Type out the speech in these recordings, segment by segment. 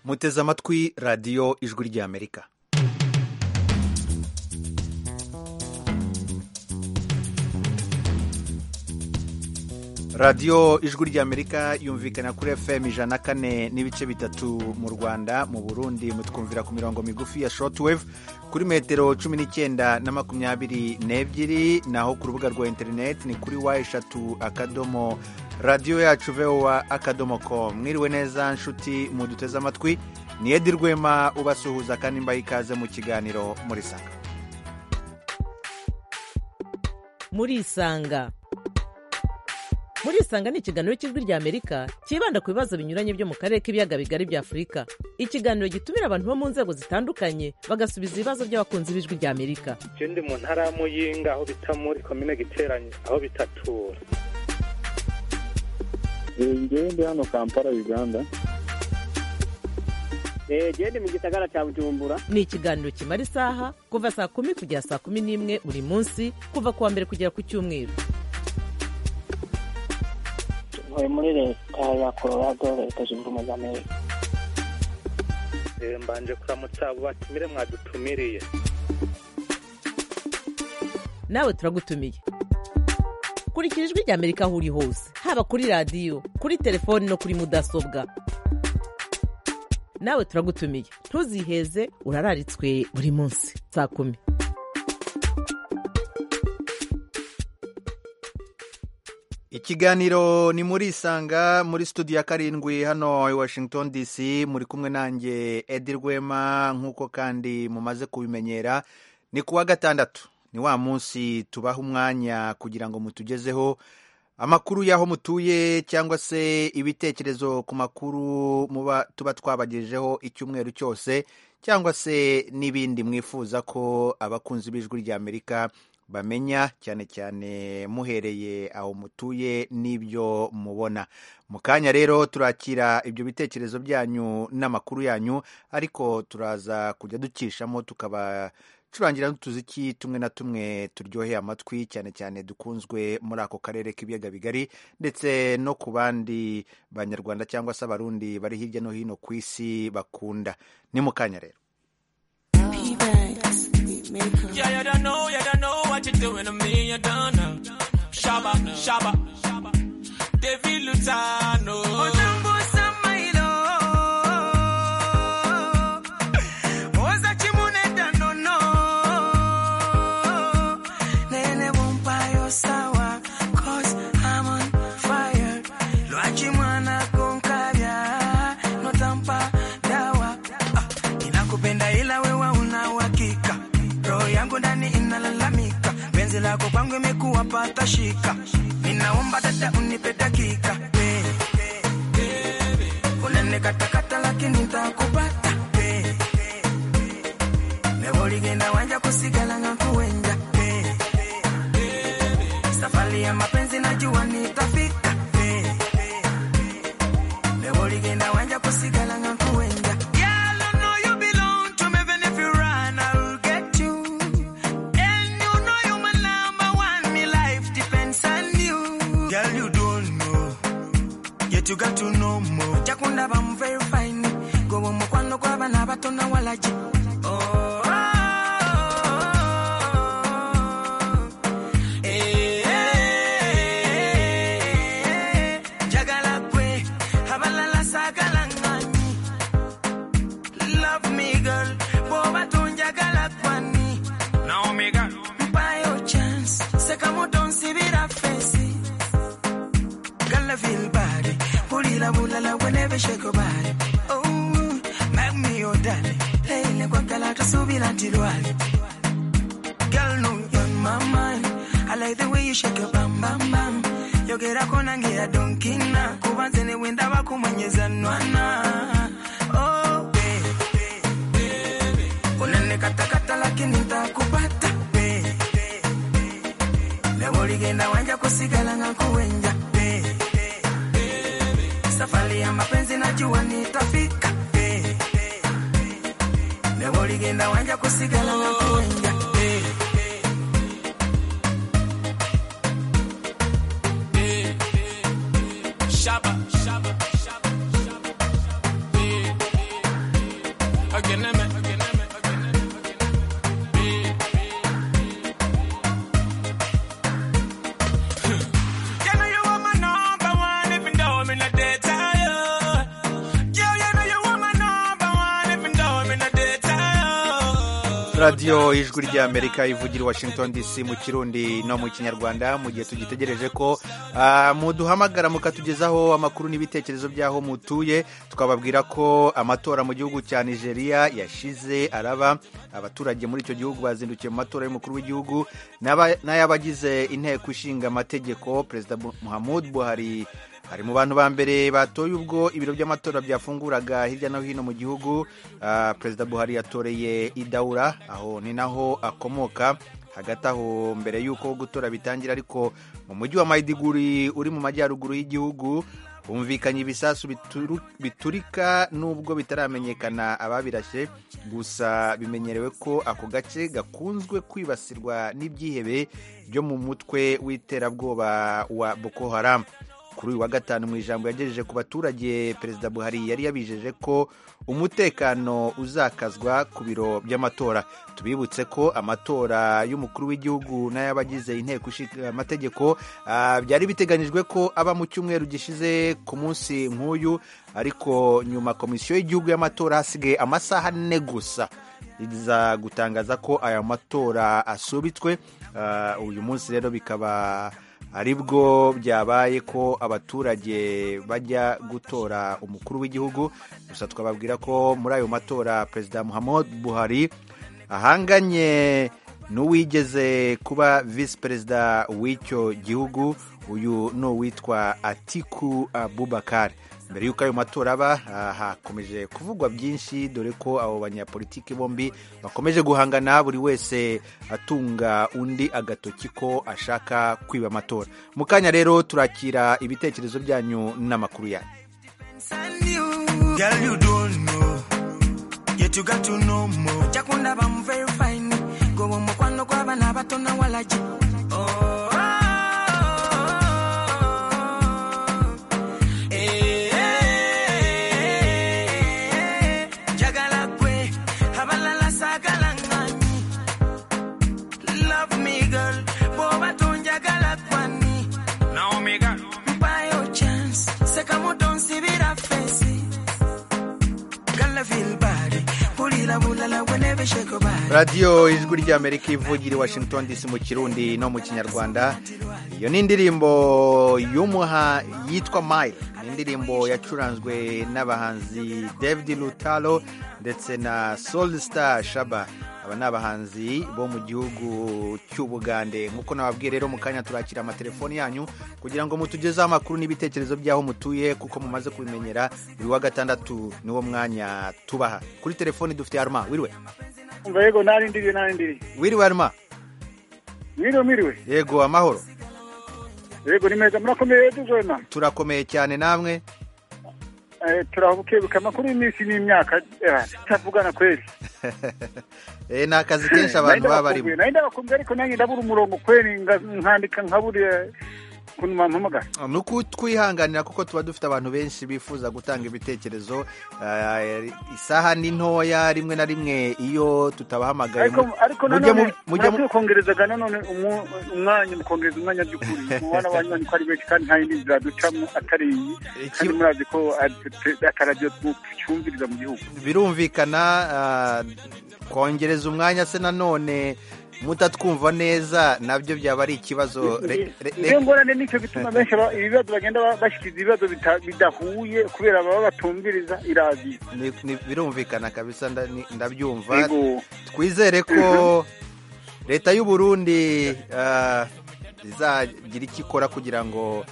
muteze amatwi radiyo ijwi ry'amerika radiyo ijwi ry'amerika yumvikana kuri fm ijana kane n'ibice bitatu mu rwanda mu burundi mutwumvira ku mirongo migufi ya shortwave kuri metero cumi n'icyenda na makumyabiri n'ebyiri naho ku rubuga rwa interineti ni kuri wa eshatu akadomo radiyo yacu vowa akadomo com mwiriwe neza nshuti muduteze amatwi ni edi rwema ubasuhuza kandi mbaye ikaze mu kiganiro muri sanga muri isanga murisanga ni ikiganiro cy'ijwi ry'amerika cyibanda ku bibazo binyuranye byo mu karere k'ibiyaga bigari bya afurika ikiganiro gitumira abantu bo mu nzego zitandukanye bagasubiza ibibazo by'abakunzi b'ijwi ry'amerika icyo ndi mu ntara ya muyinga aho bita muri komine giteranye aho bitatura ngewe ndi hano kampala uganda genda mu gisagara cya bujumbura ni ikiganiro kimara isaha kuva saa kumi kugera saa kumi n'imwe buri munsi kuva ku wa mbere kugera ku cyumweru ntuye muri leta ya colorado leta zunze ubumwe za amerika mbanje kuramutsa abo batumire mwadutumiriye nawe turagutumiye kurikira ijwi ry'amerika aho uri hose haba kuri radiyo kuri telefoni no kuri mudasobwa nawe turagutumiye ntuziheze urararitswe buri munsi saa kumi ikiganiro ni muri isanga muri studio ya karindwi hano i washington dc muri kumwe nanjye edi rwema nk'uko kandi mumaze kubimenyera ni kuwa gatandatu ni wa munsi tubaha umwanya kugira ngo mutugezeho amakuru y'aho mutuye cyangwa se ibitekerezo ku makuru muba tuba twabagejejeho icyumweru cyose cyangwa se n'ibindi mwifuza ko abakunzi b'ijwi ry'amerika bamenya cyane cyane muhereye aho mutuye n'ibyo mubona mu kanya rero turakira ibyo bitekerezo byanyu n'amakuru yanyu ariko turaza kujya ducishamo tukabacurangira n'utuziki tumwe na tumwe turyoheye amatwi cyane cyane dukunzwe muri ako karere k'ibiyaga bigari ndetse no ku bandi banyarwanda cyangwa se abarundi bari hirya no hino ku isi bakunda ni mu kanya rero Yeah, you don't know, you don't know what you're doing to me, you don't know. Shaba, shaba, shaba. David Lutano. lako kwangu imekuwa pata shika, ninaomba dada unipe dakika unanekatakata, lakini ntakupata nevoligenda wanja kusigala ngakuwenja safari ya mapenzi najua nitafika nevoligenda wanja kusigala ngakuwenja you got to know more. Jakunda bam very fine. Go on mukwano kwa bana bato na walaji. Oh. Kama utonsibira fesi Gala feel bad la bula la whenever shake your body. Oh, make me your daddy. Hey, le kwakala tusubira tilwali. Girl, no, you're on my mind. I like the way you shake your bam bam bam. Yogera kona ngira donkina. Kubanze ne wenda bakumwenyeza nwana. Oh, baby, baby. Unene katakata lakini nitakupata. Baby, baby. Leo ligenda wanja kusigala ngakuwenja. safari ya mapenzi najua nitafika leo ligenda wanja kusigala na kuenja Shaba, shaba, shaba, shaba. radiyo ijwi ry'amerika ivugira i washington dc mu kirundi no mu kinyarwanda mu gihe tugitegereje ko ah, muduhamagara mukatugezaho amakuru n'ibitekerezo by'aho mutuye tukababwira ko amatora mu gihugu cya nigeria yashize araba abaturage muri icyo gihugu bazindukiye mu matora y'umukuru w'igihugu n'aba- n'ay'abagize inteko ishinga amategeko perezida Bu- muhammadu buhari hari mu bantu ba mbere batoye ubwo ibiro by'amatora byafunguraga hirya no hino mu gihugu Ah, perezida buhari yatoreye idaura aho ni naho akomoka hagati aho mbere y'uko gutora bitangira ariko mu mujyi wa mayidiguri uri mu majyaruguru y'igihugu humvikanye ibisasu bituru- biturika nubwo bitaramenyekana ababirashe gusa bimenyerewe ko ako gace gakunzwe kwibasirwa n'ibyihebe byo mu mutwe w'iterabwoba wa boko haram kuri uyu wa gatanu mu ijambo yagejeje ku baturage perezida buhari yari yabijeje ko umutekano uzakazwa ku biro by'amatora tubibutse ko amatora y'umukuru w'igihugu n'ay'abagize inteko ishinga amategeko ah, byari biteganyijwe ko aba mu cyumweru gishize ku munsi nk'uyu ariko nyuma komisiyo y'igihugu y'amatora hasigaye amasaha ane gusa iza gutangaza ko aya matora asubitswe Ah, uyu munsi rero bikaba ari bwo byabaye ko abaturage bajya gutora umukuru w'igihugu gusa twababwira ko muri ayo matora perezida muhammadu buhari ahanganye n'uwigeze kuba visi perezida w'icyo gihugu uyu ni uwitwa atiku abubakari mbere y'uko ayo matora aba ah, hakomeje kuvugwa byinshi dore ko abo banyapolitiki bombi bakomeje guhangana buri wese atunga undi agatoki ko ashaka kwiba amatora mu kanya rero turakira ibitekerezo byanyu n'amakuru yanyu Send you. Girl, you don't know. Yet you got to know more. Chakunda bam very fine. Go on mukwano kwa bana bato na walaji. Oh, Eh, eh, eh, eh. Jagala kwe, abalala sagala ngani. Love me girl, boba tonjagala kwani. Naomi girl. By your chance, sekamo don't see it a face. Gala feel body, pulila bulala whenever shake your body. radiyo ijwi ry'amerika ivugira i washington dc mu kirundi no mu kinyarwanda iyo ni indirimbo y'umuha yitwa mile ni indirimbo yacuranzwe n'abahanzi david lutalo ndetse na solstar shaba aba ni abahanzi bo mu gihugu cy'ubugande nk'uko nababwiye rero mu kanya turakira amatelefoni yanyu kugira ngo mutugezeho amakuru n'ibitekerezo by'aho mutuye kuko mumaze kubimenyera buri wa gatandatu niwo mwanya tubaha kuri telefoni dufite arma wiriwe umva yego narindiriye narindiriye wiriwe arma mwiriwe mwiriwe yego amahoro yego ni meza murakomeye tuzona turakomeye cyane namwe Eh, turabukebuka amakuru y'iminsi n'imyaka eh, tutavugana kweli Eh, ni akazi kenshi abantu baba barimo nari ndabakumbuye ariko nanjye ndabura umurongo kweli nga- nkandika nkabura ukuntu bampamagara ni ukutwihanganira kuko tuba dufite abantu benshi bifuza gutanga ibitekerezo eh, isaha ni ntoya rimwe na rimwe iyo tutabahamagaye ariko mu- ariko mujye mu- nanone mujye mu- murakwiye kongerezaga nanone umu- umwanya mukongereza umwanya by'ukuri umubana wanyu wanyu ko ari benshi kandi nta yindi nzira ducamo atari iyi Iki- kandi murazi ko ataradiyo twumviriza mu gihugu birumvikana ah, kongereza umwanya se nanone mutatwumva neza nabyo byaba ari ikibazo Re- re- re- iyo ngorane nicyo bituma benshi ba- ibibazo bagenda ba- bashyikiza ibibazo bita- bidahuye kubera baba batumviriza irazi ni- ni- birumvikana kabisa nda- ni- ndabyumva yego twizere ko leta y'u Burundi ah, izagira icyo ikora kugira ngo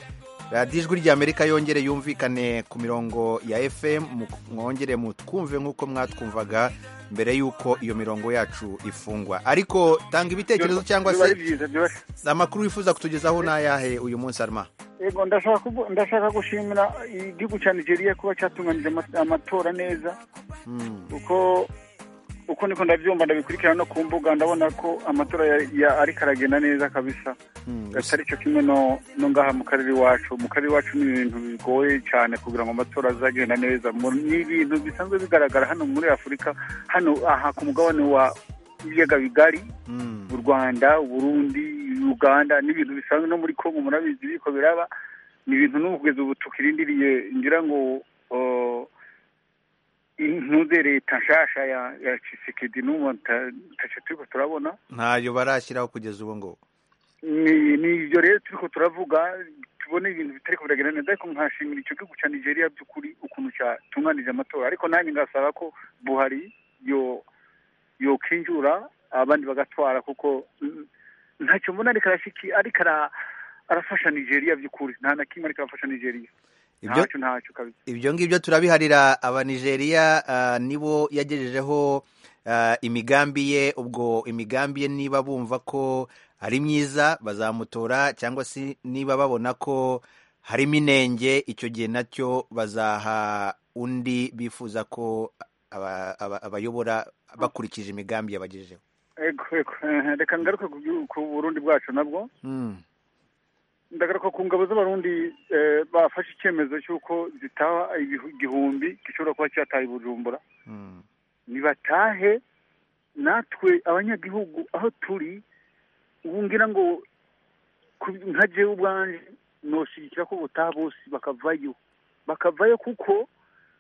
radiyo ijwi ry'amerika yongere yumvikane ku mirongo ya fm mu- mwongere mutwumve nk'uko mwatwumvaga mbere y'uko iyo mirongo yacu ifungwa ariko tanga ibitekerezo cyangwa biba ari se byiza byoroshye amakuru wifuza kutugezaho ni ayahe uyu munsi arma yego ndashaka kuvu- ndashaka gushimira igihugu cya nigeria kuba cyatunganyije ama- amatora neza Hmm. uko uko niko ndabyumva ndabikurikirana no ku mbuga ndabona ko amatora ya- ya ariko aragenda neza kabisa Hmm. atari cyo kimwe no no ngaha mu karere iwacu mu karere iwacu ni ibintu bigoye cyane kugira ngo amatora azagenda neza Mu- ni ibintu bisanzwe bigaragara hano muri afurika hano aha ku mugabane wa ibiyaga bigari Hmm. u rwanda uburundi uganda ni ibintu bisanzwe no muri kongo murabizi biko biraba ni ibintu n'ubu kugeza ubu tukirindiriye ngira ngo uh, intuze leta nshasha ya ya cisekedi n'ubu nta- ntacyo turiko turabona ntayo barashyiraho kugeza ubu ngubu ni ni ibyo rero turiko turavuga tubone ibintu bitariko biragenda neza ariko nkashimira icyo gihugu cya nigeria by'ukuri ukuntu cyatunganije amatora ariko nanjye ngasaba ko buhari yo yokinjura abandi bagatwara kuko mm, ntacyo mbona ariko arashiki ariko ara- arafasha nigeria by'ukuri nta na kimwe ariko arafasha nigeria ibyo ntacyo ntacyo kabisa ibyo ngibyo turabiharira abanigeriya ah, nibo yagejejeho ah, imigambi ye ubwo imigambi ye niba bumva ko ari myiza bazamutora cyangwa se niba babona ko harimo inenge icyo gihe nacyo bazaha undi bifuza ko aba- aba- abayobora bakurikije imigambi yabagejejeho Ego, ego. Eh, reka ngaruke ku gihugu- ku burundi bwacu nabwo Mm. ndagaruka ku ngabo z'abarundi eh, bafashe icyemezo cy'uko zitaha ibihu- igihumbi gishobora kuba cyataye i bujumbura Mm. nibatahe natwe abanyagihugu aho turi ubu ngira ngo ku- nka jewe ubwanje noshyigikira ko ubutaha bose bakavayo bakavayo kuko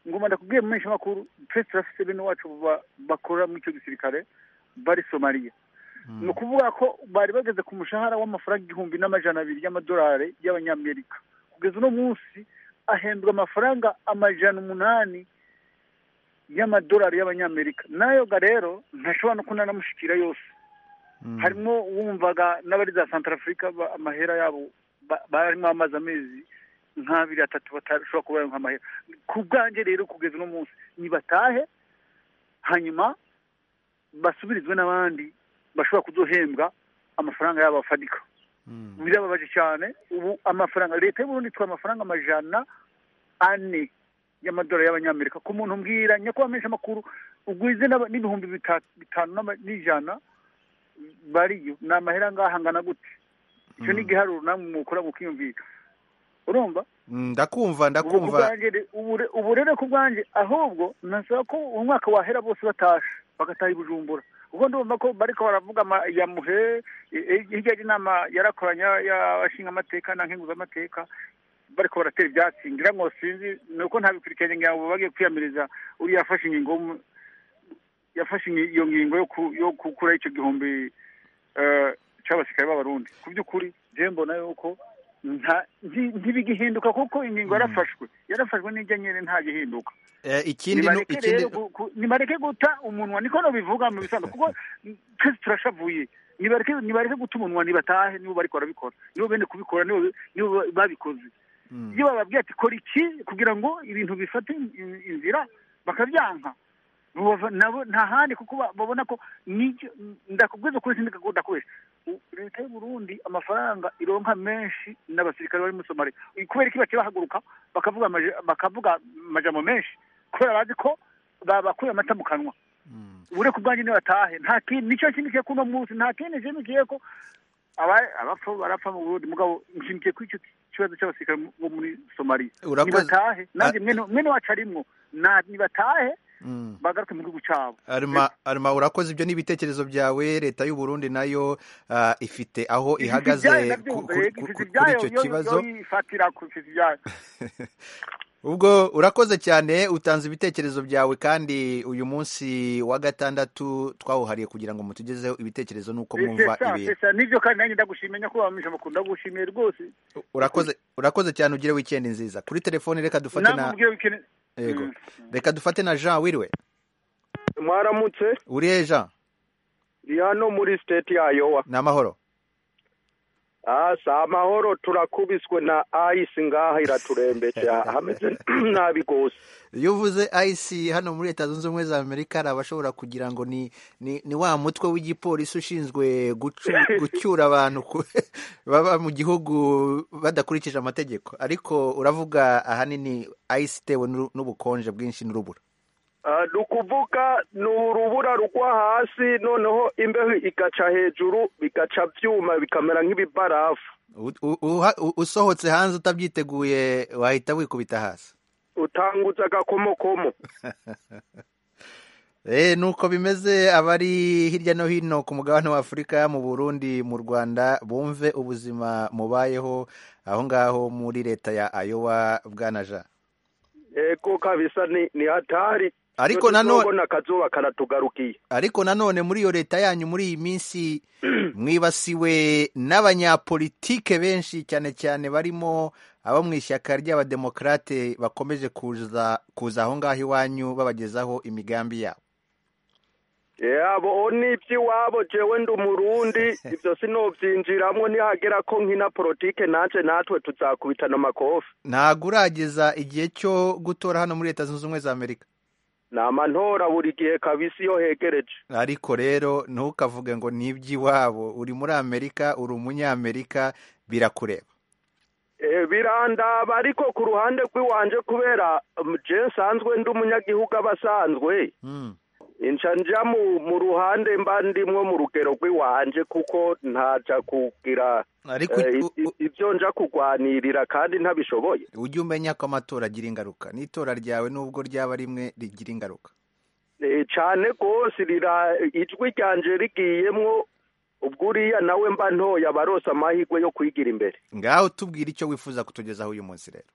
ngoma ndakubwiye mu menshi makuru twese turafite bene wacu ba- bakora muri icyo gisirikare bari somaliya ni ukuvuga ko bari bageze ku mushahara w'amafaranga igihumbi n'amajana abiri y'amadolari y'abanyamerika kugeza uno munsi ahembwa amafaranga amajana umunani y'amadolari y'abanyamerika nayo ga rero ntashobora no kunanamushikira yose Mm. harimo wumvaga n'abari za santarafurika ba- amahera yabo ba- barimo amazi amezi nk'abiri atatu batashobora kuba baronka amahera ku bwanjye rero kugeza uno munsi nibatahe hanyuma basubirizwe n'abandi bashobora kuzohembwa amafaranga yabo afadika Mm. birababaje cyane ubu amafaranga leta y'uburundi itwaye amafaranga amajana ane y'amadolari y'abanyamerika ku muntu mbwira nyakuba menshi amakuru ugwize n'aba- n'ibihumbi bita- bitanu n'ama- n'ijana bariyo ni amahera angahe angana gute icyo ni igiharuro namwe mukora mukiyumvira urumva Mm, ndakumva ubu ku ndakumva bwanjye re- ubu re- ubu rero ku bwanjye ahubwo nasaba ko umwaka wahera bose batashe bagataha i bujumbura ubwo ndumva ko bariko baravuga ama- ya muhe e- e- hirya y'inama yarakoranye y'abashinga amateka na nkenguzamateka bariko baratera ibyatsi ngira ngo sinzi ni uko ntabikurikiranye ngira ngo bagiye kwiyamiriza uriya yafashe ingingo w'umu- yafashe ingi- iyo ngingo yo ku- yo gukuraho icyo gihumbi eh, c'abasirikare b'abarundi ku by'ukuri je mbona yuko nta- nti- ntibigihinduka kuko ingingo yarafashwe yarafashwe n'ijya nyine ntagihinduka Eh, ikindi nu- nibareke ikindi rero gu- gu- nibareke guta umunwa niko nobivuga mu bisanzwe kuko twese turashavuye nibareke nibareke guta umunwa nibatahe nibo bariko barabikora nibo bene kubikora nibo nibo babikoze Mm. iyo bababwiye ati kora iki kugira ngo ibintu bifate in- inzira bakabyanka Bubava- nabo nta handi kuko ba- babona ko n'icyo ndakubwiza ukuri sindi gakunda kubesha U- leta y'uburundi amafaranga ironka menshi n'abasirikare bari muri somaliya kubera iki baciye bahaguruka bakavuga amaje- bakavuga amajambo menshi kubera bazi ko babakuye amata mu kanwa Mm. ure ku bwanjye nibatahe nta kintu nicyo nshimikiye kuno munsi nta kindi nshimikiye ko aba- abapfa barapfa mu burundi mugabo nshimikiye kuri icyo kibazo cy'abasirikare bo muri somaliya urakoze nibatahe nanjye mwene mwene wacu arimwo Na- nibatahe Mm. bagaruke mu gihugu cyabo arima arima urakoze ibyo n'ibitekerezo byawe leta y'u Burundi nayo ah, ifite aho ihagaze Ifite ibyayo ku- ku- ndabyumva, yego, ku- ku- ifite kuri ibyayo, icyo yo- kibazo yo yifatira ku- ifite ibyayo. ubwo urakoze cyane utanze ibitekerezo byawe kandi uyu munsi wa gatandatu twawuhariye kugira ngo mutugezeho ibitekerezo n'uko mwumva C'est ça, ibintu c'est ça. Nibyo kandi nanjye ndagushimiye nyakubahwa mwisha makuru ndagushimiye rwose urakoze urakoze cyane ugire wikendi nziza kuri telefone reka dufate na Namwe mubwire bikene- yego Mm. reka dufate na Jean wiriwe mwaramutse uriye Jean ndi hano muri siteti ya yowa ni amahoro Ah, si amahoro turakubiswe na ayisi ngaha iraturembetse hameze nabi rwose iyo uvuze ayisi hano muri leta zunze ubumwe za amerika hari abashobora kugira ngo ni ni, ni wa mutwe w'igipolisi ushinzwe gucu- gucyura abantu ku- baba mu gihugu badakurikije amategeko ariko uravuga ahanini ayisi itewe n'u- n'ubukonje bwinshi n'urubura Ah, ni ukuvuga ni urubura rugwa hasi noneho imbeho igaca hejuru bigaca byuma bikamera nk'ibibarafu U- u- uha- u- usohotse hanze utabyiteguye wahita wikubita hasi utanguza agakomokomo Eh, nuko bimeze abari hirya no hino ku mugabane w'Afurika mu Burundi mu Rwanda bumve ubuzima mubayeho aho ngaho muri leta ya Iowa bwanaja yego kabisa ni ni hatari ariko nanone na kazuba karatugarukiye ariko nanone muri iyo leta yanyu muri iyi minsi mwibasiwe n'abanyapolitike benshi cyane cyane barimo abo mu ishyaka ry'abademokarate bakomeje kuza kuza aho ngaho iwanyu babagezaho imigambi yabo yabo ni iby'iwabo jewe ndi umurundi ibyo sinobyinjiramo nihagera ko nkina politike naje natwe tuzakubitana amakofi ntabwo urageza igihe cyo gutora hano muri leta zunze ubumwe za amerika ni amantora buri gihe kabisi iyo hegereje ariko rero ntukavuge ngo ni iby'iwabo uri muri amerika uri umunyamerika birakureba Eh, birandaba ariko ku ruhande rw'iwanje kubera um, je nsanzwe ndi umunyagihugu abasanzwe Mm. inca nja mu mu ruhande mba ndimwo mu rugero rw'iwanje kuko ntaja kugira ariko eh, u- i- i- ibyo nja kurwanirira kandi ntabishoboye ujye umenya ko amatora agira ingaruka n'itora ryawe nubwo ryaba rimwe rigira ingaruka Eh, cane rwose rira ijwi ryanje rigiyemwo ubwo uriya nawe mba ntoye abaronse amahirwe yo kwigira imbere ngaho tubwire icyo wifuza kutugezaho uyu munsi rero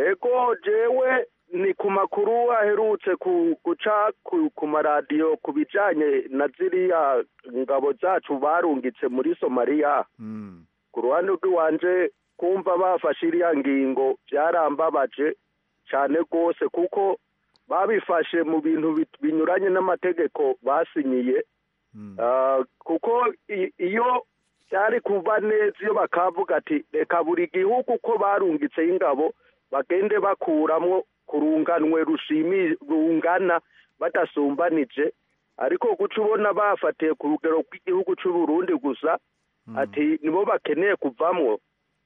ego jewe ni ku makuru aherutse ku- guca ku ku maradiyo ku bijyanye na ziriya ngabo zacu barungitse muri somaliya Mm. ku ruhande rw'iwanje kumva bafashe iriya ngingo byarambabaje cyane rwose kuko babifashe mu bintu bit- binyuranye n'amategeko basinyiye Mm. Ah, kuko i- iyo byari kuba neza iyo bakavuga ati reka buri gihugu uko barungitseho ingabo bagende bakuramo ku runganwe rushimi- rungana badasumbanije ariko guca ubona bafatiye ku rugero rw'igihugu cy'u Burundi gusa ati nibo bakeneye kuvamwo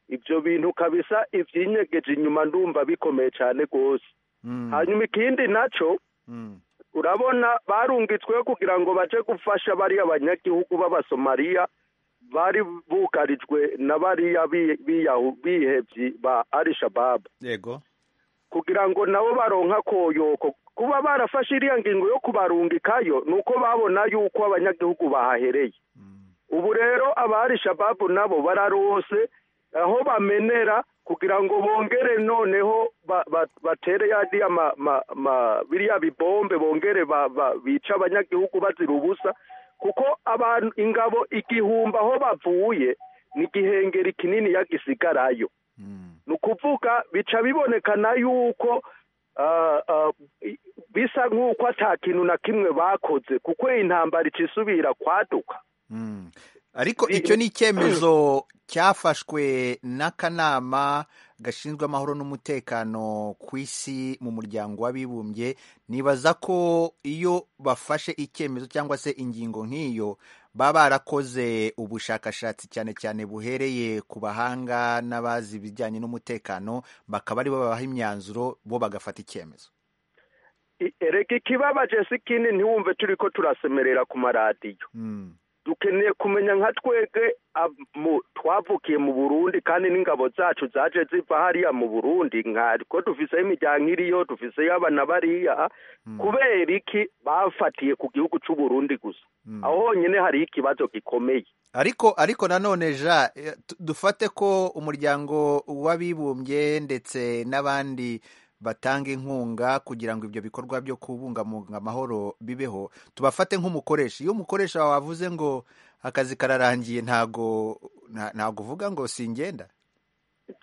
ibyo bintu kabisa ibyinyegeje inyuma ndumva bikomeye cyane rwose Mm. hanyuma ikindi nacyo Mm. urabona barungitsweho kugira ngo baje gufasha bariya banyagihugu b'abasomaliya bari bugarijwe na bariya bi- biyahu- bihevyi ba arishababu yego kugira ngo nabo baronka koyoko kuba barafashe iriya ngingo yo kubarungikayo ni uko babona yuko abanyagihugu bahahereye ubu rero abari shababu nabo bararose aho bamenera kugira ngo bongere noneho ba- ba- batere yadiya ma, ma, ma, biriya bibombe bongere ba, ba, bica abanyagihugu bazira ubusa kuko abantu ingabo igihumbi aho bavuye ni igihengeri kinini yagisigarayo Mm. ni ukuvuga bica bibonekana yuko ah, ah, i- bisa nk'uko ata kintu na kimwe bakoze kuko iyi ntambara icisubira kwaduka Mm. ariko Bi- icyo ni icyemezo cyafashwe n'akanama gashinzwe amahoro n'umutekano ku isi mu muryango w'abibumbye nibaza ko iyo bafashe icyemezo cyangwa se ingingo nk'iyo baba barakoze ubushakashatsi cyane cyane buhereye ku bahanga n'abazi ibijyanye n'umutekano bakaba aribo babaha imyanzuro bo bagafata icyemezo I- erega ikibabaje si kini ntiwumve turi ko turasemerera ku maradiyo Mm. dukeneye kumenya nka twebwe ab- mu- twavukiye mu burundi kandi n'ingabo zacu zaje ziva hariya mu burundi nka ko dufiseho imiryango iriyo dufiseyo abana bariya kubera iki bafatiye ku gihugu cy'u Burundi gusa aho honyine hari ikibazo gikomeye ariko ariko nanone ja eh, tu- dufate ko umuryango w'abibumbye ndetse n'abandi batanga inkunga kugira ngo ibyo bikorwa byo kubungabunga amahoro bibeho tubafate nk'umukoresha iyo umukoresha wawe avuze ngo akazi kararangiye ntago nta- ntago uvuga ngo singenda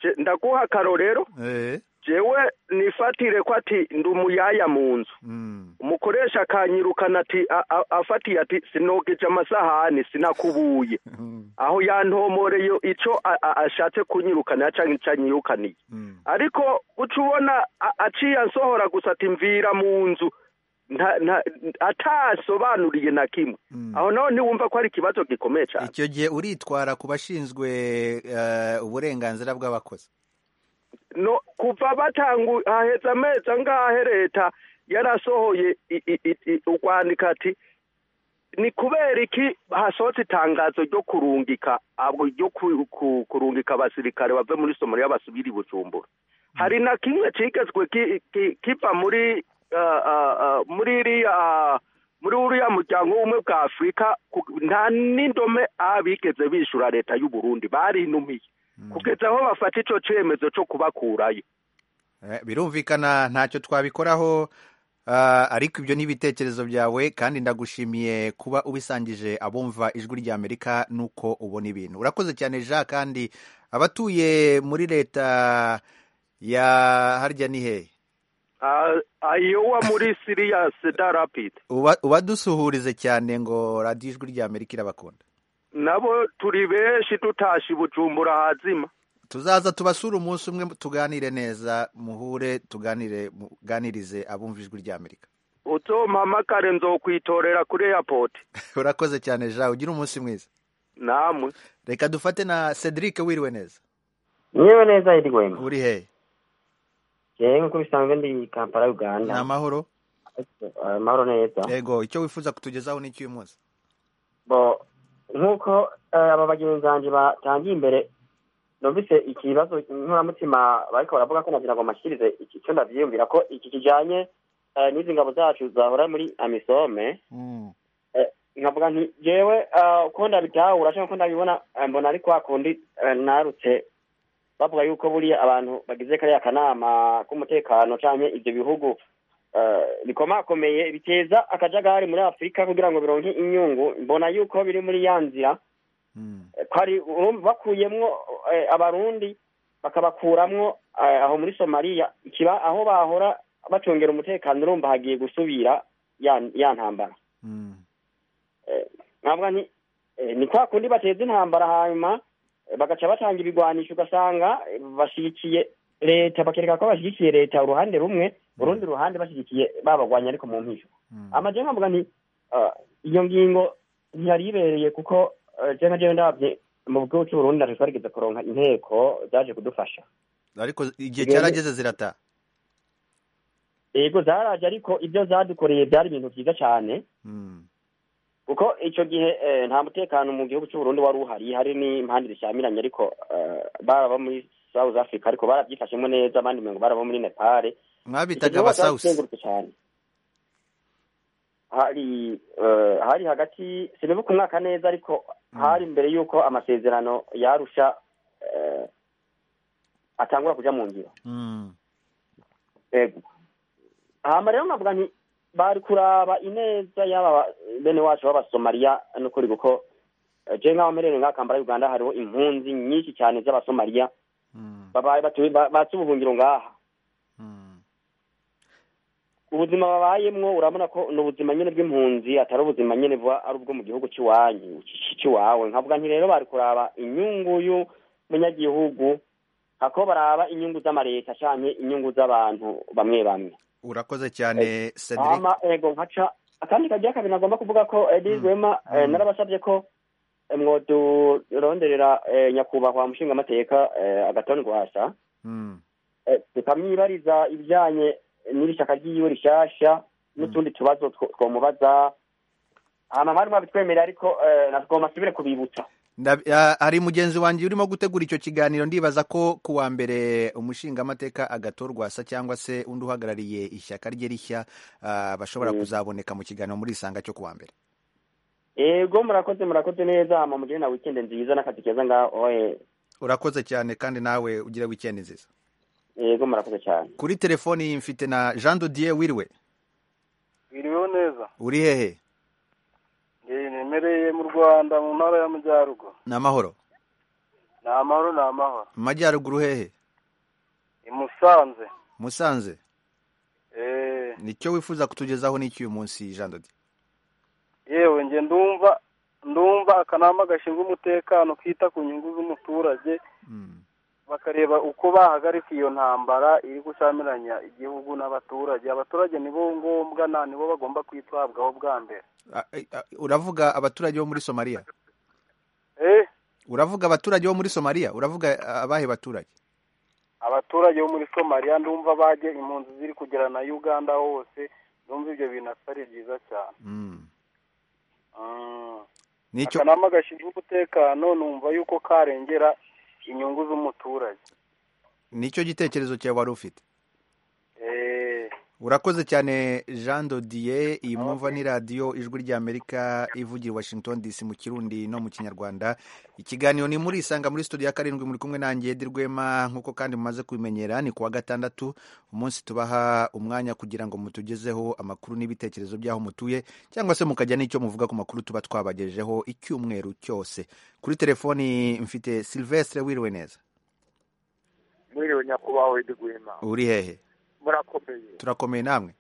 Je- ndaguha akarorero Eh, jewe nifatire ko ati ndi umuyaya mu nzu mm, umukoresha akanyirukana ati a- a- afatiye ati sinogeje amasahani sinakubuye aho yantomoreye icyo a- a- ashatse kunyirukana cyangwa icyo anyirukaniye mm, ariko uca ubona a- aciye ansohora gusa ati mvira mu nzu nta- nta- atasobanuriye na kimwe mm. aho naho ntiwumva ko ari ikibazo gikomeye cyane icyo gihe uritwara ku bashinzwe eh, uburenganzira bw'abakozi no kuva batangu haheze amezi angahe leta yarasohoye i- i- i- i- urwandiko ati ni kubera iki hasohotse itangazo ryo kurungika abo ryo ku- ku- kurungika abasirikare bave muri somaliya basubira i bujumbura hari na kimwe kigezwe ki- ki- kiva muri ah, ah, ah, muri iriya muri uriya muryango w'ubumwe bwa afurika ku- nta n'indome a bigeze bishura leta y'u burundi barinumiye kugeza aho bafata icyo cyemezo cyo kubakurayo Eh, birumvikana ntacyo twabikoraho Ah, ariko ibyo ni ibitekerezo byawe kandi ndagushimiye kuba ubisangije abumva ijwi ry'amerika n'uko ubona ibintu urakoze cyane jean kandi abatuye muri leta ya harya ni hehe ayowa muri siriya seda rapidi Uba- ubadusuhurize cyane ngo radiyo ijwi ry'amerika irabakunda nabo turi benshi tutashye bujumbura hazima tuzaza tubasura umunsi umwe tuganire neza muhure tuganire muganirize abumva ijwi ry'amerika uzompamagare nzokwitorera kuri airport urakoze cyane jean ugira umunsi mwiza namwe reka dufate na cedric wiriwe neza yewe neza iri wema uri hehe yewe nk'uko bisanzwe ndi kampala ni uganda amahoro Eh, amahoro neza yego icyo wifuza kutugezaho ni iki uyu munsi bo nk'uko eh, aba bagenzi banjye batangiye imbere numvise ikibazo nkuramutima bariko baravuga ko nagira ngo mashyikirize iki cyo ndavyiyumvira ko iki kijanye eh, n'izi ngabo zacu zahora muri amisome nkavuga nti jewe ah, uko ndabitahura cyangwa uko ndabibona ah, mbona ari kwa kundi ah, narutse bavuga yuko buriya abantu bagize kariya kanama k'umutekano cyangwa ibyo bihugu ah, bikomakomeye biteza akajagari muri afurika kugira ngo bironke inyungu mbona yuko biri muri ya nzira eh, ko ari urumva bakuyemwo eh, abarundi bakabakuramwo eh, aho muri somaliya ikiba aho bahora bacungera umutekano urumva hagiye gusubira ya ya ntambara ntabwo ni eh, ni kwa kundi bateza intambara hanyuma eh, bagaca batanga ibigwanisho ugasanga eh, bashyigikiye leta bakereka ko bashyigikiye leta uruhande rumwe urundi ruhande bashyigikiye babagwanya ariko mu mpisho amaje nkavuga nti ah, iyo ngingo ntiyari ibereye kuko eh, je nka jewe ndabye mu gihugu cy'u Burundi natwe twarigeze kuronka inteko zaje kudufasha ariko igihe Yego. cyarageze zirataha yego zaraje ariko ibyo zadukoreye byari ibintu byiza cyane Mm. kuko icyo gihe eh, nta mutekano mu gihugu cy'u Burundi wari uhari hari n'impande zishyamiranye ariko eh, baraba muri South Africa ariko barabyifashemo neza abandi ngo baraba muri Nepal mwabitaga Igihugu abasawusi cyazengurutse cyane hari eh, hari hagati sinibuka umwaka neza ariko hari mbere y'uko amasezerano yarusha eh, atangura kuja mu ngiro Mm. ego hama rero nkavuga nti bari kuraba ineza y'aba ba- bene wacu b'abasomaliya n'ukuri kuko eh, je nk'aho mperewe nk'akambara y'uganda hariho impunzi nyinshi cyane z'abasomaliya Mm. babaye batuye ba- batse ubuhungiro ngaha Mm. ubuzima babayemwo urabona ko ni ubuzima nyene bw'impunzi atari ubuzima nyene buba ari ubwo mu gihugu cy'iwanyu ci- c'iwawe nkavuga nti rero bari kuraba inyungu y'umunyagihugu hako baraba inyungu z'amareta canke inyungu z'abantu bamwe bamwe urakoze cyane cedric ama ego nkaca akandi kagira kabiri nagomba kuvuga ko edi rwema eh, narabasabye ko eh, mwoduronderera eh, nyakubahwa mushingamateka eh, agatoni rwasa Mm. eh, tukamwibariza ibijanye n'iri shyaka ryiwe rishasha n'utundi tubazo two- twomubaza hama mwari mwabitwemerera ariko eh, nagomba asubire kubibutsa Ndab- ah, hari mugenzi wanjye urimo gutegura icyo kiganiro ndibaza ko ku wa mbere umushingamateka agatorwa sa cyangwa se undi uhagarariye ishyaka rye rishya ah, bashobora kuzaboneka mu kiganiro muri isanga cyo ku wa mbere ego murakoze murakoze neza hama mugire na wikende nziza n'akazi keza ngaho eh, urakoze cyane kandi nawe ugira wikendi nziza ego murakoze cyane kuri telefoni iyi mfite na jean dodier wiriwe biriweho neza uri hehe nemereye mu rwanda mu ntara y'amajyaruguru ni amahoro ni amahoro ni amahoro mu majyaruguru hehe i musanze musanze Eh, nicyo wifuza kutugezaho n'iki uyu munsi jean dodier yewe nge ndumva ndumva akanama gashinzwe umutekano kita ku nyungu z'umuturage Mm. bakareba uko bahagarika iyo ntambara iri gusamiranya igihugu n'abaturage abaturage nibo ngombwa na nibo bagomba kwitabwaho bwa mbere Ah, eh, ah, uravuga abaturage bo muri somaliya Eh, uravuga abaturage bo muri somaliya uravuga ah, abahe baturage abaturage bo muri somaliya ndumva bajye impunzi ziri kugera na uganda hose ndumva ibyo bintu atari byiza cyane Mm. Mm. nicyo akanama gashinzwe umutekano numva yuko karengera inyungu z'umuturage nicyo gitekerezo cyawe wari ufite Eh, urakoze cyane jean dodier iyi mwumva ni radiyo ijwi ry'amerika ivugira i washington dc mu kirundi no mu kinyarwanda ikiganiro ni muri isanga muri studio ya karindwi muri kumwe nanjye Edi Rwema nk'uko kandi mumaze kubimenyera ni kuwa gatandatu umunsi tubaha umwanya kugira ngo mutugezeho amakuru n'ibitekerezo by'aho mutuye cyangwa se mukajya n'icyo muvuga ku makuru tuba twabagejejeho icyumweru cyose kuri telefoni mfite silvestre wiriwe neza mwiriwe nyakubahwa Edi Rwema uri hehe murakomeye turakomeye namwe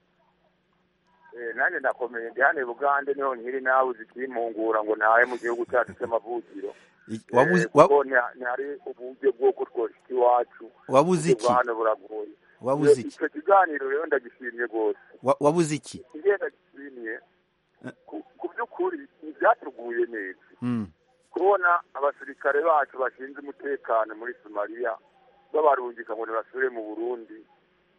Eh, nanjye ndakomeye ndi hano i bugande niho nkiri nawe uzikimpungura ngo ntahe mu gihugu cyacu cy'amavukiro I- Eh, wabuze- wa- kuko nti- ntihari uburyo bw'uko twoshika iwacu wabuze iki bwa hano buragoye wabuze Eh, iki icyo kiganiro rero ndagishimye rwose Wa- wabuze iki ingenda gishimye ku- ku by'ukuri ntibyatuguye neza Mm, kubona abasirikare bacu bashinzwe umutekano muri somaliya babarungika ngo ntibasubire mu burundi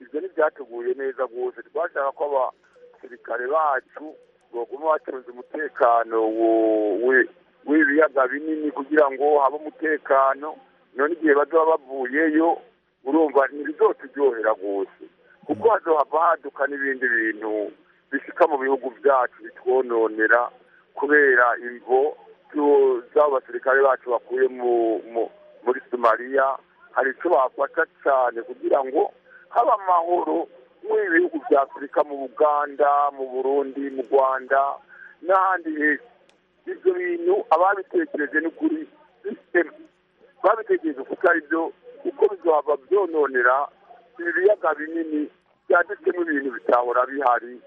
ibyo ntibyatuguye neza rwose twashaka ko abasirikare bacu baguma batunze umutekano wo- we- w'ibiyaga binini kugira ngo habe umutekano none igihe bazaba bavuyeyo urumva ntibizoturyohera rwose kuko hazohava haduka n'ibindi bintu bishyika mu bihugu byacu bitwononera kubera imvo tu- z'abo basirikare bacu bakuye mu mu- muri somaliya hari icyo bafata cyane kugira ngo haba amahoro muri bihugu bya afurika mu buganda mu burundi mu rwanda n'ahandi heza ibyo bintu ababitekereje n'ukuri bise- babitekereje kuko ari byo kuko bizaba byononera ibi biyaga binini byanditsemo ibintu bitahora bihari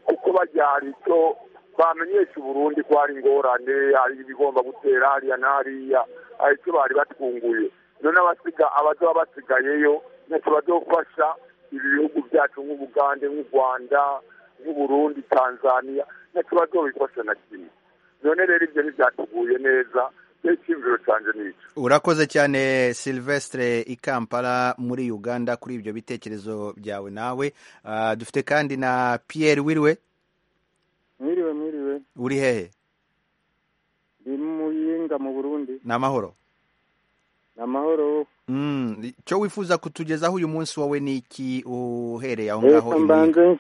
kuko bajya hari icyo bamenyesha uburundi ko hari ingorane hari ibigomba gutera hariya na hariya hari icyo bari batwunguye none abasiga abazaba basigayeyo ntacyo bazofasha ibi bihugu byacu nk'ubugande nk'u rwanda nk'uburundi tanzania ntacyo bazobifasha na kimwe none rero ibyo ntibyatuguye neza rero icyumviro cyanjye ni icyo urakoze cyane silvestre i kampala muri uganda kuri ibyo bitekerezo byawe nawe Ah, dufite kandi na pierre wiriwe mwiriwe mwiriwe uri hehe ndi muyinga mu burundi ni amahoro ni amahoro Mm, icyo wifuza kutugezaho uyu munsi wowe ni iki uhereye aho ngaho leta i Muyinga? mbanze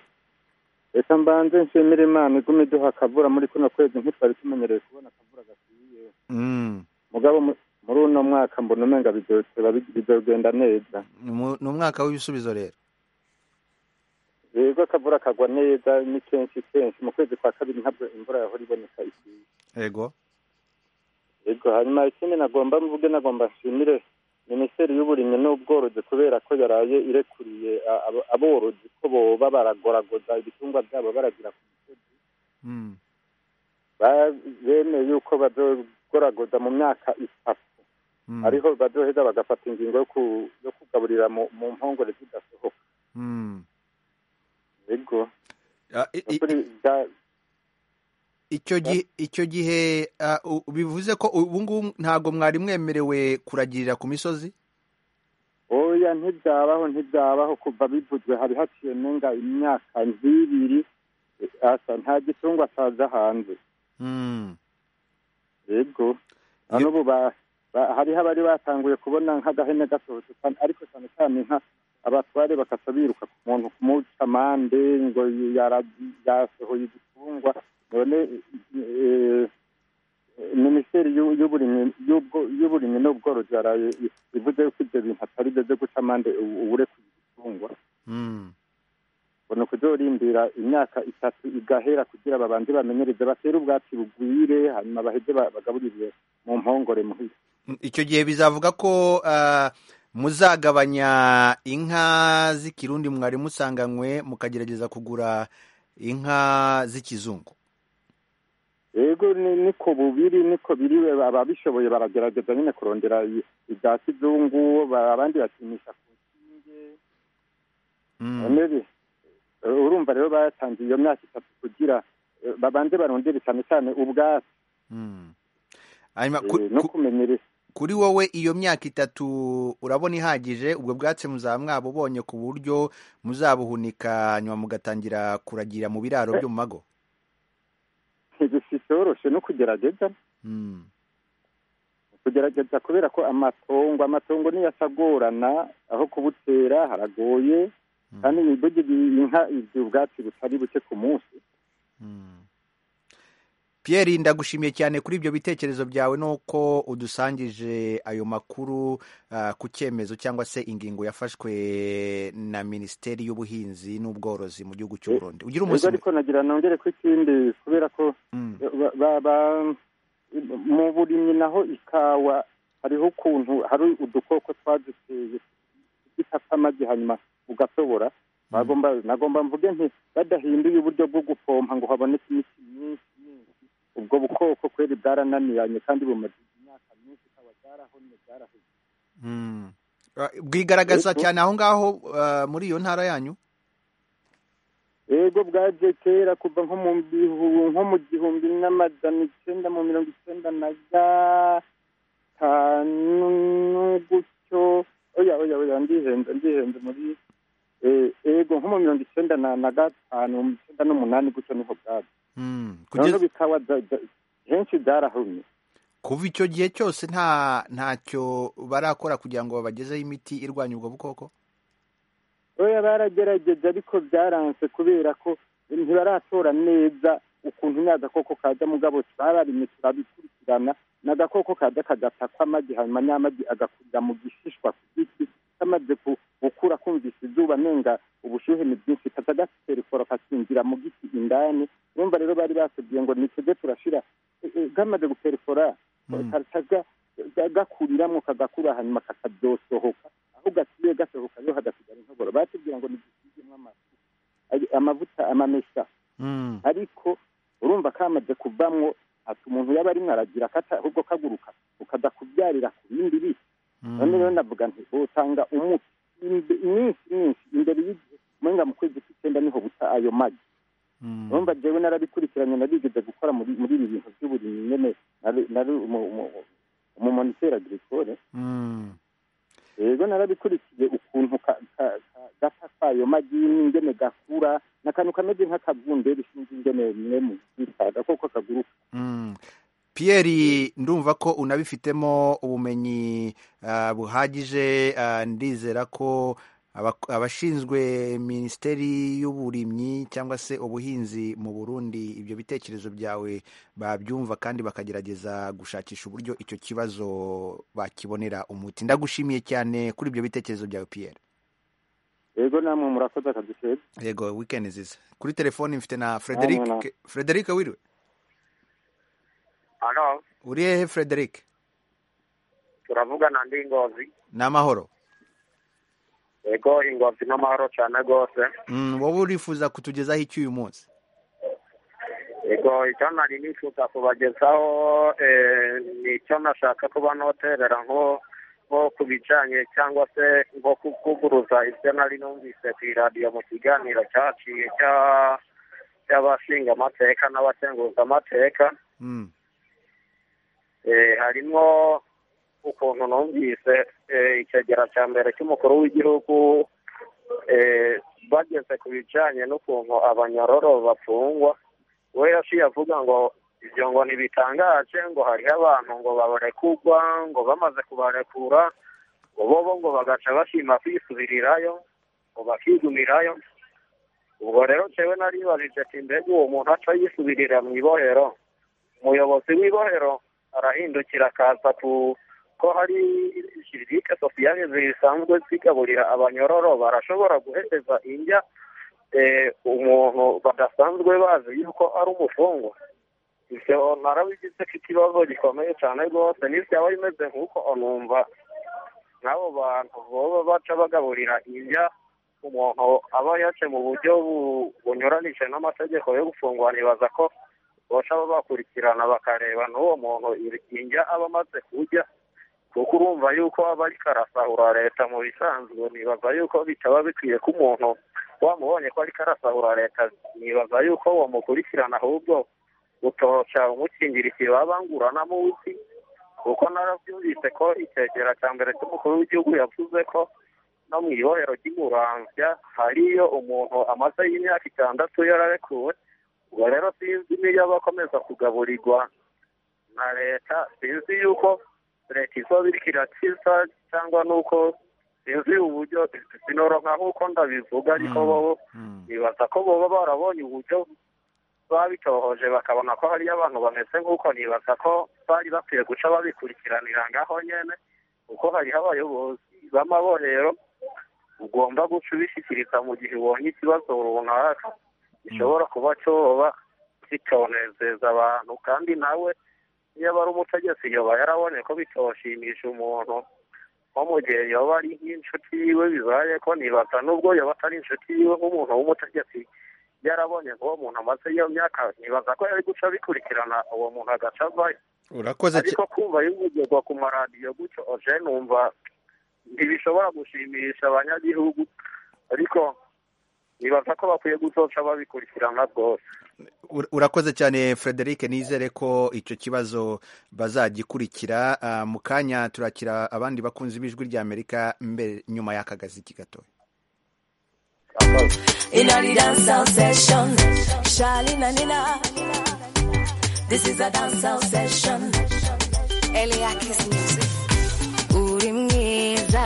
leta mbanze nshimira imana iguma iduha akavura muri kuno kwezi ntitwari tumenyereye kubona akavura gakwiye Mm, mugabo mu- muri uno mwaka mbona umenga bizoba bizogenda neza ni mu- ni umwaka w'ibisubizo rero yego akavura kagwa neza ni kenshi kenshi mu kwezi kwa kabiri ntabwo imvura yahora iboneka ikwiye yego yego hanyuma ikindi nagomba mvuge nagomba nshimire minisiteri y'uburimyi n'ubworozi kubera ko yaraye irekuriye a- abo- aborozi ko boba baragoragoza ibitungwa byabo baragira ku misozi Mm, Ba- bemeye yuko bazogoragoza mu myaka itatu mm, ariho bazoheza bagafata ingingo yo ku- yo kugaburira mu mu mpongore zidasohoka mm. yego Ah, i- i- Ukuri bya- icyo gihe icyo gihe ah, u- bivuze ko ubu ngubu ntabwo mwari mwemerewe kuragirira ku misozi oya ntibyabaho ntibyabaho kuva bivuzwe hari haciye nenga imyaka nk'ibiri eh, asa nta gitungwa ataza hanze Mm, yego Ye- nubu ba- ba- hariho abari batanguye kubona nk'agahene gasohotse cyane ariko cyane cyane nka abatware bakaca biruka ku muntu kumuca amande ngo yara- yasohoye igitungwa none eh, minisiteri y'u- y'uburimyi y'ubwo- y'uburimyi n'ubworozi yaraye i- ivuze yuko ibyo bintu atari byo byo guca amande ubu- ubure ku gitungwa mm. ubona kuzorindira imyaka itatu igahera kugira babanze bamenyereze batere ubwatsi bugwire hanyuma baheze ba- bagaburire mu mpongore muhira icyo gihe bizavuga ko ah, muzagabanya inka z'ikirundi mwari musanganywe mukagerageza kugura inka z'ikizungu yego ni- niko bubiri niko biriwe ababishoboye baragerageza nyine kurondera i- ibya kizungu ba- abandi bakinisha ku nkinge Mm, none bi- urumva rero batangiye iyo myaka itatu kugira eh, babanze barondere cyane cyane ubwatsi mm. Hanyuma, eh, ku- no ku- kumenyereza kuri wowe iyo myaka itatu urabona ihagije ubwo bwatsi muzaba mwabubonye ku buryo muzabuhunika nyuma mugatangira kuragira mu biraro byo mu mago ntibisitoroshe no kugerageza Mm, kugerageza kubera ko amatongo amatongo niyo asagorana aho kubutera haragoye kandi burya inka igira ubwatsi butari buke ku munsi Pierre ndagushimiye cyane kuri ibyo bitekerezo byawe nuko udusangije ayo makuru ah, ku cyemezo cyangwa se ingingo yafashwe na minisiteri y'ubuhinzi n'ubworozi mu gihugu cy'u Burundi ugira ubwo umunsi mwiza ariko nagira nongere ku ikindi kubera ko Mm. ba- ba- ba- mu burimyi naho ikawa hariho ukuntu hari udukoko twaziteye dufata amagi hanyuma ugatobora bagomba nagomba mvuge nti badahinduye uburyo bwo gupompa ngo haboneke imiti myinshi myinshi ubwo bukoko kweri bwarananiranye kandi bumaze imyaka myinshi ikaba bwarahomye bwaraheze Mm. Ah, bwigaragaza Yego. cyane aho ngaho ah, muri iyo ntara yanyu ego bwaje kera kuva nko mu bihu- nko mu gihumbi n'amajana icyenda mu mirongo icyenda na gatanu gutyo oya oya oya ndihenze ndihenze muri eh, ego nko mu mirongo icyenda na na gatanu mu icyenda n'umunani gutyo niho bwaje Mm. Kugeza- noneho bikaba bya- bya- henshi byarahumye kuva icyo gihe cyose nta ntacyo barakora kugira ngo babagezeho imiti irwanya ubwo bukoko oya baragerageje ariko byaranse kubera ko ntibaratora neza ukuntu n'agakoko kaza mugabo bararimye turabikurikirana ni agakoko kaza kagatakwa amagi hanyuma n'amagi agakurira mu gishishwa ku giti kamaze ku- gukura kumvise izuba nenga ubushyuhe ni bwinshi kaza gaterefora kakinjira mu giti indani urumva rero bari batubwiye ngo nitujye turashira e- e, kamaze guterefora Mm. kaza gakuriramo kagakura hanyuma kakabyosohoka aho gatuye gasohoka yo hagasigara intoboro batubwira ngo ntigisigemo amafu ay- amavuta amamesa Mm. ariko urumva kamaze kuvamwo ati umuntu yaba arimwo aragira akata ahubwo kaguruka ukaza kubyarira ku bindi biti Mm. none rero navuga nti butanga umuti imbe- iminsi myinshi imbere y'igihe umenga mu kwezi kw'icyenda niho buta ayo magi Mm. urumva jewe narabikurikiranye narigeze gukora muri muri ibi bintu by'uburimyi nyene nari nari umu- umu- umumoniteur agricole Mm. rero narabikurikiye ukuntu ka- ka- ka- gata kayo magini ingene gakura n'akantu kameze nk'akavunderi sinzi ingene mwe muzita agakoko kaguruka Mm. Pierre ndumva ko unabifitemo ubumenyi ah, buhagije ah, ndizera ko abak- abashinzwe minisiteri y'uburimyi cyangwa se ubuhinzi mu Burundi ibyo bitekerezo byawe babyumva kandi bakagerageza gushakisha uburyo icyo kibazo bakibonera umuti ndagushimiye cyane kuri ibyo bitekerezo byawe Pierre rero namwe murakoze akazi keza yego weekend nziza kuri telefoni mfite na Frederic Namwe na- Frederic wiriwe ano uri hehe Frederic turavugana ndi ngozi ni amahoro ego ingozi n'amahoro cyane rwose Mm, wowe urifuza kutugezaho iki uyu munsi ego icyo nari nifuza kubagezaho eh, ni icyo nashaka kuba noterera nko nko ku bijanye cyangwa se nko kuvuguruza ibyo nari numvise ku iradiyo mu kiganiro cyaciye cya- cy'abashinga amateka n'abakenguza amateka Mm, Eh, harimo ukuntu numvise eh, ikegera cya mbere cy'umukuru w'igihugu eh, bageze ku bijyanye n'ukuntu abanyororo bafungwa we yaciye avuga ngo ibyo ngo ntibitangaje ngo hariho abantu ngo babarekurwa ngo bamaze kubarekura ngo bobo ngo bagaca bashima kwisubirirayo ngo bakigumirayo ubwo rero jewe naribajije ati mbega uwo muntu aca yisubirira mu ibohero umuyobozi w'ibohero arahindukira akaza ku ko hari shirika sosiyale zisanzwe zigaburira abanyororo barashobora guhereza indya eh, umuntu badasanzwe bazi yuko ari umufungwa ivyo narabigize ko ikibazo gikomeye cane rwose n'ivyaba bimeze nk'uko numva n'abo bantu boba baca bagaburira indya umuntu aba yace mu buryo bu- bunyuranije n'amategeko yo gufungwa nibaza ko boca bakurikirana bakareba n'uwo muntu indya aba amaze kurya kuko urumva yuko aba ariko arasahura leta mu bisanzwe nibaza yuko bitaba bikwiye ko umuntu wamubonye ko ariko arasahura leta nibaza yuko wamukurikirana ahubwo utoca umukingira ikibaba ngurana munsi kuko narabyumvise ko icyegera cya mbere cy'umukuru w'igihugu yavuze ko no mu ibohero ry'umuramvya hariyo umuntu amaze y'imyaka itandatu yararekuwe ubwo rero sinzi niyo aba akomeza kugaburirwa na leta sinzi yuko leta izoba iriko irakiza cyangwa nuko sinzi uburyo sinoroka nk'uko ndabivuga ariko bo nibaza ko boba barabonye uburyo babitohoje bakabona ko hariyo abantu bameze nk'uko nibaza ko bari bakwiye guca babikurikiranira ngaho nyene kuko hariho abayobozi b'amabo rero ugomba guca ubishyikiriza mu gihe ubonye ikibazo runaka gishobora kuba cyoba kitonezeza abantu kandi nawe iyo aba ari umutegetsi yoba yarabonye ko bitoshimisha umuntu nko mu gihe yoba ari nk'inshuti yiwe bibaye ko nibaza n'ubwo yoba atari inshuti yiwe nk'umuntu w'umutegetsi yarabonye ko uwo muntu amaze iyo myaka nibaza ko yari guca bikurikirana uwo muntu agaca avayo urakoze cya- ariko kumva yivugirwa ku maradiyo gutyo oje numva ntibishobora gushimisha abanyagihugu ariko nibaza ko bakwiye gusoca babikurikirana rwose Ur- urakoze cyane frederic nizere ko icyo kibazo bazagikurikira Ah, mu kanya turakira abandi bakunzi b'ijwi ry'amerika mbere nyuma y'akagaziki gatoya In a the dancehall session, Charlene and Nina. This is a dancehall session. Eliakis music. Uri mwiza,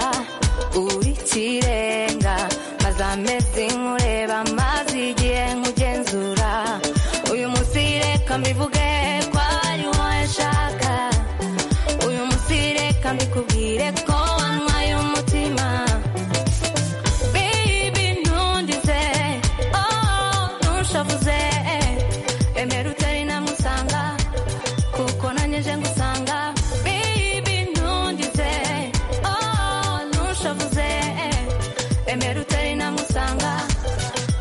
uri kirenga, maze amezi nkureba, maze igihe nkugenzura. Uyu munsi reka mbivuge ko ari wowe nshaka. Uyu munsi reka mbikubwire ko wanywaye umutima. Baby, ntundize, oh, ntushavuze, emera utari namusanga, kuko nanjye nje ngusanga. Baby, ntundize, oh, ntushavuze, emera utari namusanga,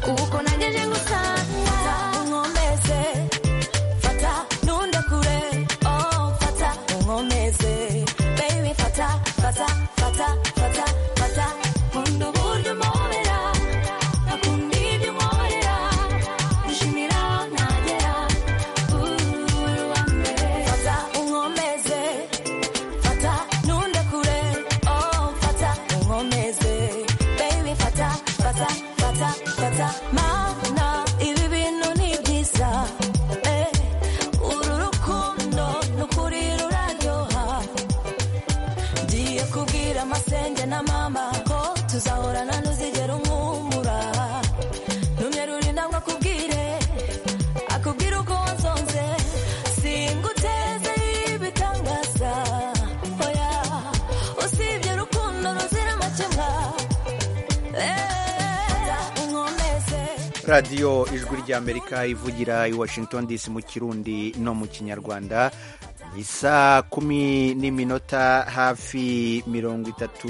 kuko nanjye nje ngusanga. Fata unkomeze, fata nundekure, oh, fata unkomeze. Baby, fata, fata, fata, fata, fata. Nkunda uburyo umpobera, akunda ibyo unkorera, nishimira aho nagera, uh, uri uwa mbere. Fata unkomeze, fata nundekure, oh, fata unkomeze. Baby, fata, fata, fata, fata. Mana, ibi bintu ni byiza, eh. Uru rukundo ni ukuri ruraryoha ngiye kubwira amasenge na mama ko tuzahorana ntuzigera umwumura numye ruri ntabwo akubwire akubwira uko wansonze singuteze ibitangaza oya usibye urukundo ruzira amakemwa Eh, unkomeze radiyo ijwi ry'amerika ivugira i washington dc mu kirundi no mu kinyarwanda isa kumi n'iminota hafi mirongo itatu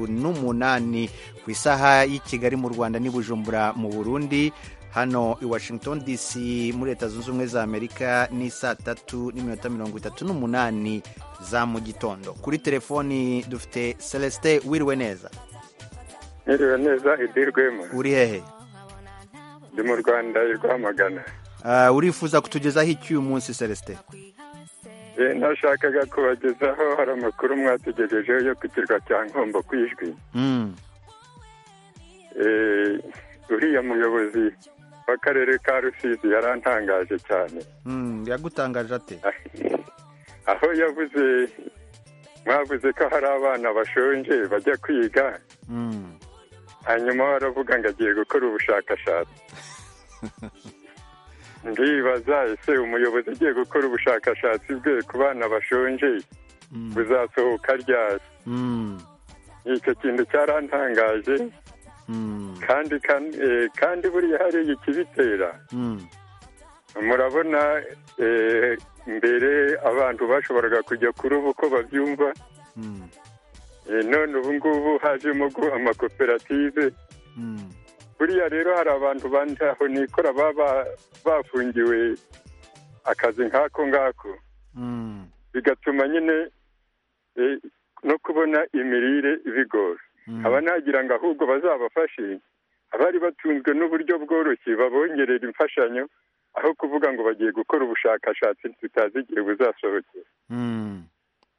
n'umunani ku isaha y'i kigali mu rwanda n'i bujumbura mu burundi hano i washington dc muri leta zunze ubumwe za amerika ni saa tatu n'iminota mirongo itatu n'umunani za mu gitondo kuri telefoni dufite celestin wiriwe neza Niriwe neza idirwemo uri hehe ndi mu Rwanda i Rwamagana Ah, urifuza kutugezaho iki uyu munsi celestin Eh, ntashakaga kubagezaho hari amakuru mwategerejeho yo ku kirwa cya nkombo ku ijwi Mm. Eh, uriya muyobozi w'akarere ka rusizi yarantangaje cyane Mm, yagutangaje ate aho yavuze mwavuze ko hari abana bashonje bajya kwiga Mm. hanyuma we aravuga ngo agiye gukora ubushakashatsi ndibaza ese umuyobozi ugiye gukora ubushakashatsi bwe ku bana bashonje buzasohoka ryari Mm. icyo kintu cyarantangaje Mm. kandi kan- eh, kandi buriya hariya ikibitera Mm. murabona eh, mbere abantu bashoboraga kujya kuruba uko babyumva Mm. Eh, none ubu ngubu hajemo gu- amakoperative Mm. buriya rero hari abantu bandi aho nikora baba bafungiwe akazi nk'ako ngako Mm. bigatuma nyine eh, no kubona imirire bigora Mm. aba nagira ngo ahubwo bazabafashe abari batunzwe n'uburyo bworoshye babongerera imfashanyo aho kuvuga ngo bagiye gukora ubushakashatsi tutazi igihe buzasohokera Mm.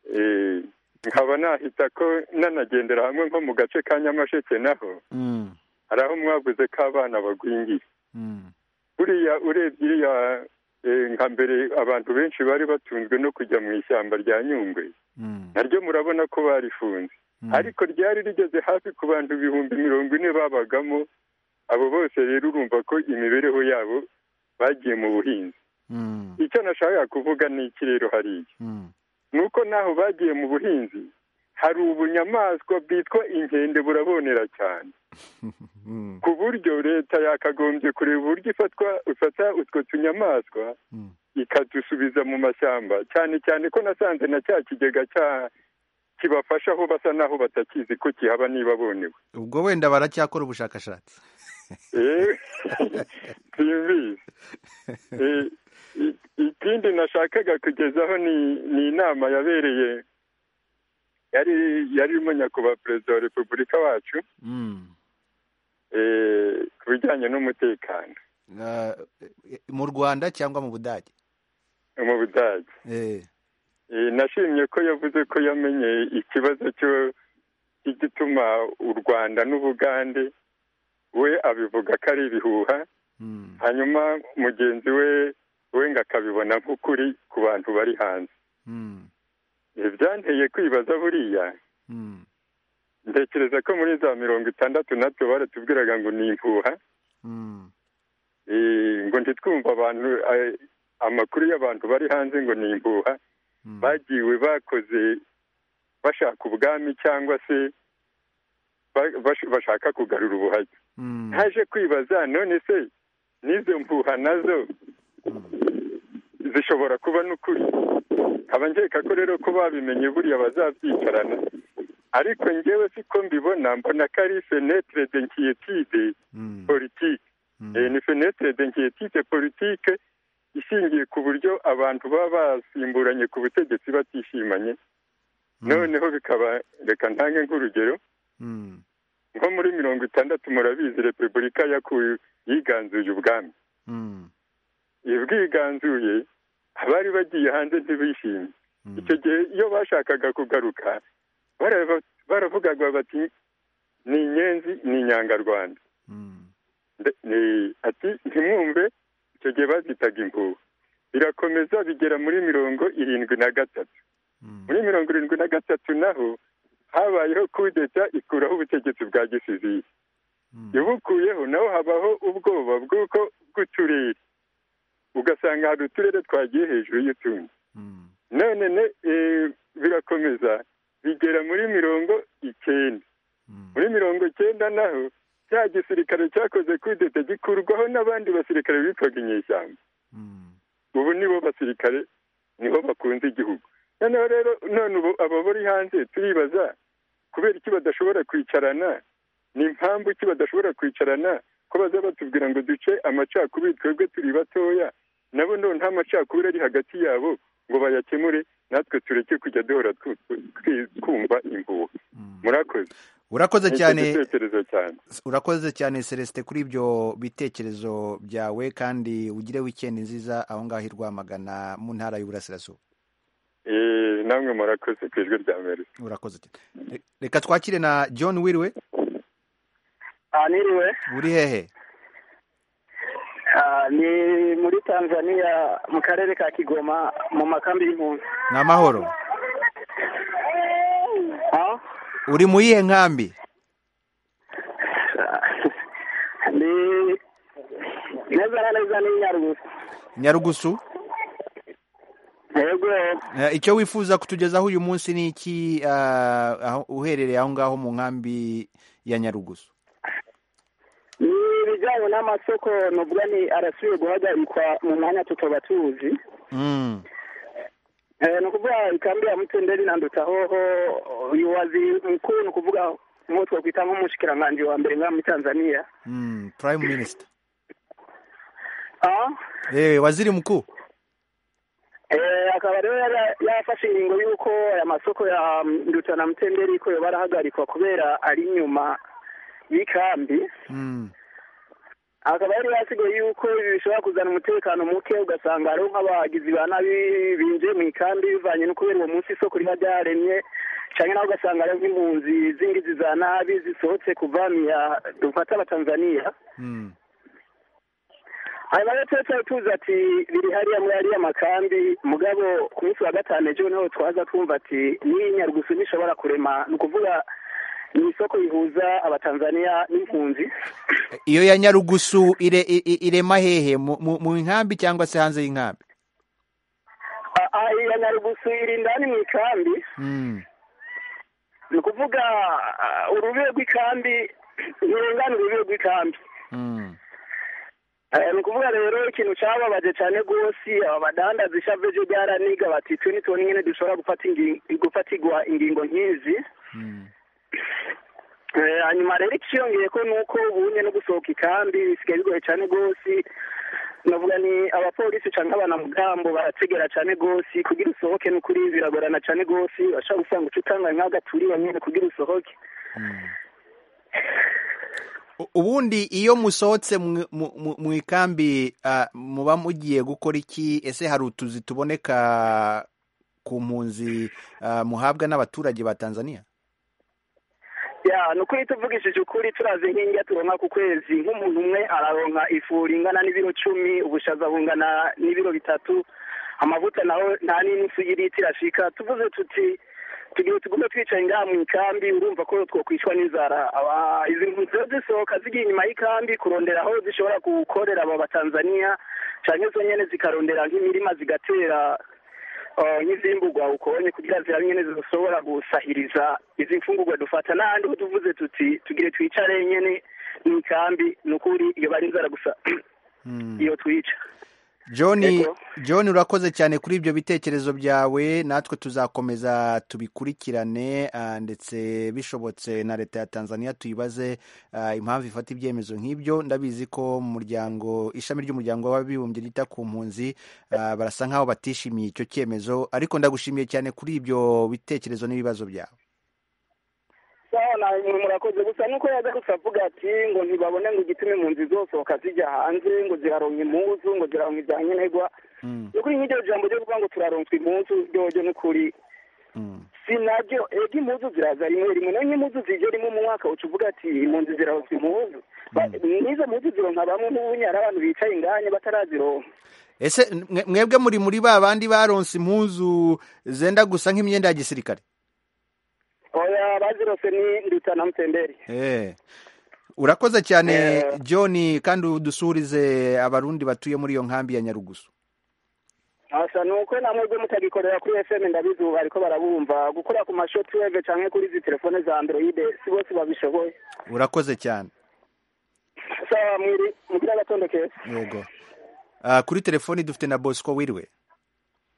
Eh, nkaba nahita ko nanagendera hamwe nko mu gace ka nyamasheke naho Mm. hari aho mwavuze ko abana bagwingiye Mm. buriya urebye iriya eh, nka mbere abantu benshi bari batunzwe no kujya mu ishyamba rya nyungwe Mm. naryo murabona ko barifunze ariko ryari rigeze hafi ku bantu ibihumbi mirongo ine babagamo abo bose rero urumva ko imibereho yabo bagiye mu buhinzi icyo nashakaga kuvuga ni iki rero hariya ni uko naho bagiye mu buhinzi hari ubunyamaswa bwitwa inkende burabonera cyane ku buryo leta yakagombye kureba uburyo ifatwa ifata utwo tunyamaswa ikadusubiza mu mashyamba cyane cyane ko nasanze na cya kigega cya kibafasha aho basa naho batakizi ko kihaba niba bonewe ubwo wenda baracyakora ubushakashatsi Eh, simbizi Eh, i- ikindi nashakaga kugezaho ni ni inama yabereye yari yari irimo nyakubahwa perezida wa repubulika wacu eh, ku bijyanye n'umutekano Ah, eh, mu rwanda cyangwa mu budage mu budage Eh, Eh, nashimye ko yavuze ko yamenye ikibazo cyo cy'igituma u rwanda n'ubugande we abivuga ko ari ibihuha hanyuma mugenzi we we ngo akabibona nk'ukuri ku bantu bari hanze Eh, byanteye kwibaza buriya ntekereza ko muri za mirongo itandatu natwe baratubwiraga ngo ni impuha Eh, ngo ntitwumve abantu eh, amakuru y'abantu bari hanze ngo ni impuha bagiwe bakoze bashaka ubwami cyangwa se ba- bash- bashaka kugarura ubuhake haje kwibaza none se n'izo mpuha nazo zishobora kuba n'ukuri nkaba nkeka ko rero ko babimenye buriya bazabyicarana ariko ngewe siko mbibona mbona ko ari fenetre de nkiyetide politike Eh, ni fenetre de nkiyetide politike ishingiye ku buryo abantu baba basimburanye ku butegetsi batishimanye noneho bikaba reka ntange nk'urugero nko muri mirongo itandatu murabizi repubulika yakuye yiganzuye ubwami iyo bwiganzuye abari bagiye hanze ntibishimye icyo gihe iyo bashakaga kugaruka barava- baravugaga bati ni inyenzi ni inyangarwanda Nde- ni- ati ntimwumve icyo gihe bazitaga impuha birakomeza bigera muri mirongo irindwi na gatatu muri mirongo irindwi na gatatu naho habayeho kudeta ikuraho ubutegetsi bwa gisivili ibukuyeho naho habaho ubwoba bw'uko bw'uturere ugasanga hari uturere twagiye hejuru y'utundi none ne eh, birakomeza bigera muri mirongo icyenda muri mirongo icyenda naho cya gisirikare cyakoze kudeta gikurwaho n'abandi basirikare bitwaga inyeshyamba ubu nibo basirikare niho bakunze igihugu noneho rero none ubu aba bari hanze turibaza kubera iki badashobora kwicarana ni impamvu iki badashobora kwicarana ko baza batubwira ngo duce amacakubiri twebwe turi batoya nabo none nta macakubiri ari hagati yabo ngo bayakemure natwe tureke kujya duhora twu- twi- twumva impuha murakoze urakoze Nicyo cyane gitekerezo cyanjye urakoze cyane celestin kuri ibyo bitekerezo byawe kandi ugire wikendi nziza aho ngaho i rwamagana mu ntara y'uburasirazuba Eh, namwe murakoze ku ijwi rya amerika urakoze cyane Re- reka twakire na john wiriwe Ah, niriwe uri hehe Ah, ni muri tanzania mu karere ka kigoma mu makambi y'impunzi ni amahoro Ah, uri mu yihe nkambi ni neza na neza ni nyarugusu nyarugusu yego Eh, icyo wifuza kutugezaho uyu munsi ni iki ah, aho- uherereye aho ngaho mu nkambi ya nyarugusu ni ibijyanye n'amasoko nubwo ni arasubiye guhagarikwa mu mwanya tutoba tuzi Mm, Eh, ni ukuvuga ikambi ya mutenderi na ndutahoho umuyobozi mukuru ni ukuvuga nk'uwo twakwita nk'umushikiranganji wa mbere ngaha muri tanzania mm, prime minister Ah, eh waziri mkuu eh, akaba rero yara- yarafashe ingingo y'uko aya masoko ya nduta na mutenderi ko yoba arahagarikwa kubera ari inyuma y'ikambi Mm, akaba yari yasigaye yuko ibi bishobora kuzana umutekano muke ugasanga hariho nk'abagizi ba nabi binjiye mu ikambi bivanye no kubera uwo munsi isoko riba ryaremye cyane nawe ugasanga hariho nk'impunzi z'ingizi za nabi zisohotse kuvamira dufata abatanzaniya hanyuma rero tuba tuzi ati biri hariya muri ariya makambi mugabo ku munsi wa gatanu ejo noneho twaza twumva ati n'iyi nyarugusu ntishobora kurema ni ukuvuga ni isoko rihuza abatanzaniya n'impunzi iyo ya nyarugusu ire- i- i- irema hehe mu mu- mu nkambi cyangwa se hanze y'inkambi Ah, ah, iya nyarugusu iri indani mu ikambi Mm. ni ukuvuga ah, urubibe rw'ikambi ntirengana urubibe rw'ikambi Mm. Eh, ni ukuvuga rero ikintu cyababaje cyane rwose aba badandaza ishavu ejo byaraniga bati twe ni tubona nyine dushobora gufata ingi- gufatirwa ingingo nk'izi Eh, hanyuma rero ikiyongeye ko ni uko ubunye no gusohoka ikambi bisigaye bigoye cyane rwose navuga ni abapolisi cyangwa abanamugambo barategera cyane rwose kugira usohoke ni ukuri biragorana cyane rwose bashobora gusanga uca utanga nk'agaturira nyine kugira usohoke U- ubundi iyo musohotse mu- mu mu- mu ikambi ah, muba mugiye gukora iki ese hari utuzi tuboneka ku mpunzi ah, muhabwa n'abaturage ba tanzania ya ni ukuri tuvugishije ukuri turazi nk'ingi turonka ku kwezi nk'umuntu umwe araronka ifu ingana n'ibiro cumi ubushaza bungana n'ibiro bitatu amavuta naho nta n'inusu y'ilitiro ashika tuvuze tuti tugiye tugume twicaye ngaha mu ikambi urumva ko twokwicwa n'inzara Aba- izi mpunzi rero zisohoka zigiye inyuma y'ikambi kurondera aho zishobora gukorera aba batanzaniya cyangwa zo nyene zikarondera nk'imirima zigatera eh, nk'izimburwa ukonye kugira zira nyene zizoshobora gusahiriza izi mfungurwa dufata n'ahandi ho tuvuze tuti tugire twicare nyene mu ikambi ni ukuri iyo bari inzara gusa iyo twica john Yego. john urakoze cyane kuri ibyo bitekerezo byawe natwe tuzakomeza tubikurikirane ah, ndetse bishobotse na leta ya tanzania tuyibaze ah, impamvu ifata ibyemezo nk'ibyo ndabizi ko mu muryango ishami ry'umuryango w'abibumbye ryita ku mpunzi ah, barasa nk'aho batishimiye icyo cyemezo ariko ndagushimiye cyane kuri ibyo bitekerezo n'ibibazo byawe sawa na umuntu murakoze gusa nuko yaza gusa avuga ati ngo ntibabone ngo igituma impunzi zosohoka zijya hanze ngo ziraronka impuzu ngo ziraronka ibya nkenerwa ni ukuri nk'iryo jambo ryo kuvuga ngo turaronswa impuzu ryoryo ni ukuri si nabyo ego impuzu ziraza rimwe rimwe nayo nk'impuzu zije rimwe mu mwaka uca uvuga ati impunzi ziraronswa impuzu Ba- n'izo mpuzu zironka bamwe n'ubunya hari abantu bicaye inganye batarazironka ese mwe- mwebwe muri muri ba bandi baronse impuzu zenda gusa nk'imyenda ya gisirikare oya bazirose ni ndutsa na mutembere Eh. Urakoze cyane Eh. John kandi udusurize abarundi batuye muri iyo nkambi ya Nyarugusu. asa ni uko na mwebwe mutagikorera kuri fm ndabizi ubu bariko barabumva gukora ku masho tuweve canke kuri izi telefone za android si bose babishoboye Urakoze cyane. sawa mwiri mugira agatondo keza Yego. Ah, kuri telefoni dufite na Bosco Wirwe.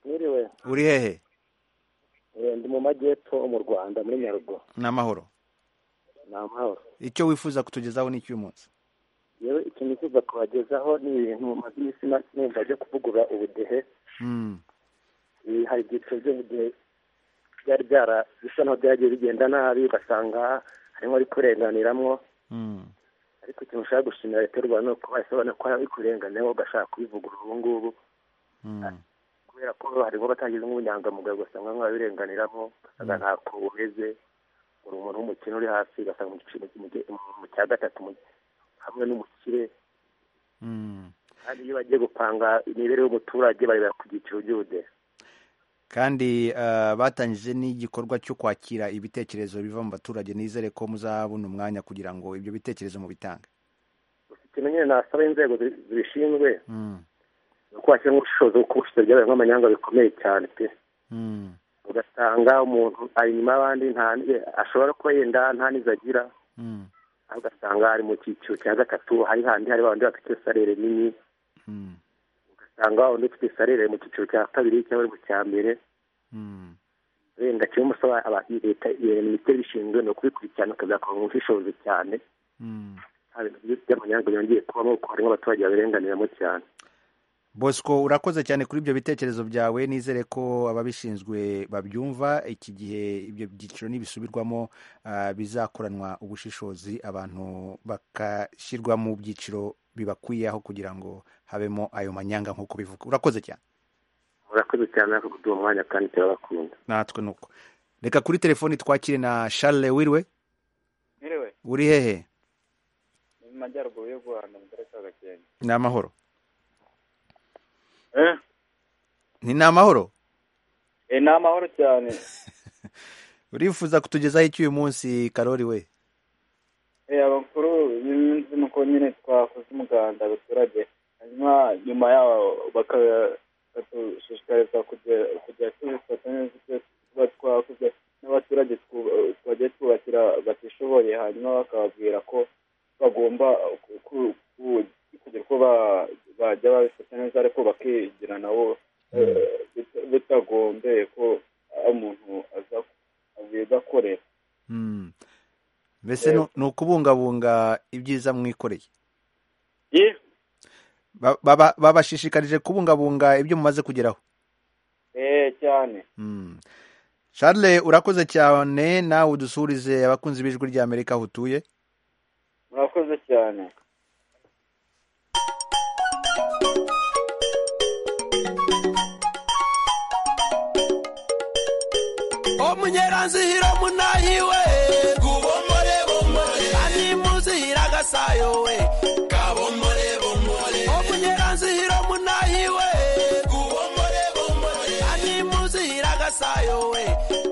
mwiriwe Uri hehe? Eh, ndi mu majyepfo mu rwanda muri nyarugo Ni amahoro. ni amahoro Icyo wifuza kutugezaho ni cy'uyu munsi. yewe ikintu nifuza kubagezaho ni ibintu maze iminsi na- numva byo kuvugura ubudehe Mm. Eh, hari ibyiciro by'ubudehe byari byara bisa naho byagiye bigenda nabi ugasanga harimo ari kurenganiramo Mm. ariko ikintu ushaka gushimira leta y'u rwanda ni uko bahise babona ko hari abikurenganeho ugashaka kubivugurura ubu ngubu Mm. kubera ko harimo batangiza nk'ubunyangamugayo ugasanga nk'ababirenganiramo ugasanga Mm. ntako bumeze uri umuntu w'umukene uri hasi ugasanga mu giciro mu gihe- mu- mu cya gatatu mu- hamwe n'umukire Mm. kandi iyo bagiye gupanga imibereho y'umuturage barebera ku byiciro by'ubudehe Kandi ah, batangije n'igikorwa cyo kwakira ibitekerezo biva mu baturage nizere ko muzabona umwanya kugira ngo ibyo bitekerezo mubitange. ikintu nyine nasaba inzego zi- zibishinzwe Mm. ni uko hashyira nk'ubushobozi bwo kubushyira byabaye nk'amanyanga bikomeye cyane pe Mm. ugasanga umuntu ari inyuma y'abandi nta ashobora kuba yenda nta n'izo agira Mm. aho ugasanga hari mu cyiciro cya gatatu hari handi hari babandi bafite salere nini Mm. ugasanga wa wundi ufite salere mu cyiciro cya kabiri cyangwa ari mu cya mbere Mm. wenda kimwe musaba aba- leta iyo minisiteri ibishinzwe ni ukubikurikirana ikazakora mu bushishozi cyane Mm. nta bintu byinshi by'amanyanga byongeye kubamo kuko harimo abaturage babirenganiramo cyane Bosco urakoze cyane kuri ibyo bitekerezo byawe nizere ko ababishinzwe babyumva iki gihe ibyo byiciro nibisubirwamo ah, bizakoranwa ubushishozi abantu bagashyirwa mu byiciro bibakwiyeho kugira ngo habemo ayo manyanga nk'uko bivuga urakoze cyane murakoze cyane ariko kuduha umwanya kandi turabakunda natwe nuko reka kuri telefoni twakire na Charles Wirwe Mwiriwe, uri hehe ni mu majyaruguru y'u Rwanda mu karere ka Gakenke. ni amahoro ni ni amahoro ni amahoro cyane urifuza kutugezaho iki uyu munsi karori we abakuru iminsi nuko nyine twakoze umuganda abaturage hanyuma nyuma yaho bakadushishikariza kujya tubifata neza ibyo tuba twakoze n'abaturage twagiye twubakira batishoboye hanyuma bakababwira ko bagomba ku- ku- kugira uko ba- bajya babifata neza ariko bakigira nabo eh, bita- bitagombeye ko aho umuntu aza abigakorera Mm. mbese ni- ni ukubungabunga ibyiza mwikoreye Ye. Ba- baba- babashishikarije kubungabunga ibyo mumaze kugeraho eh cyane Mm. charles urakoze cyane nawe udusuhurize abakunzi b'ijwi rya amerika aho utuye murakoze cyane omunyeranzihiro munahiwe kubombole ani muzihira agasayo we kabombole bombole omunyeranzihiro munahiwe kubombole bombole ani muzihira agasayo we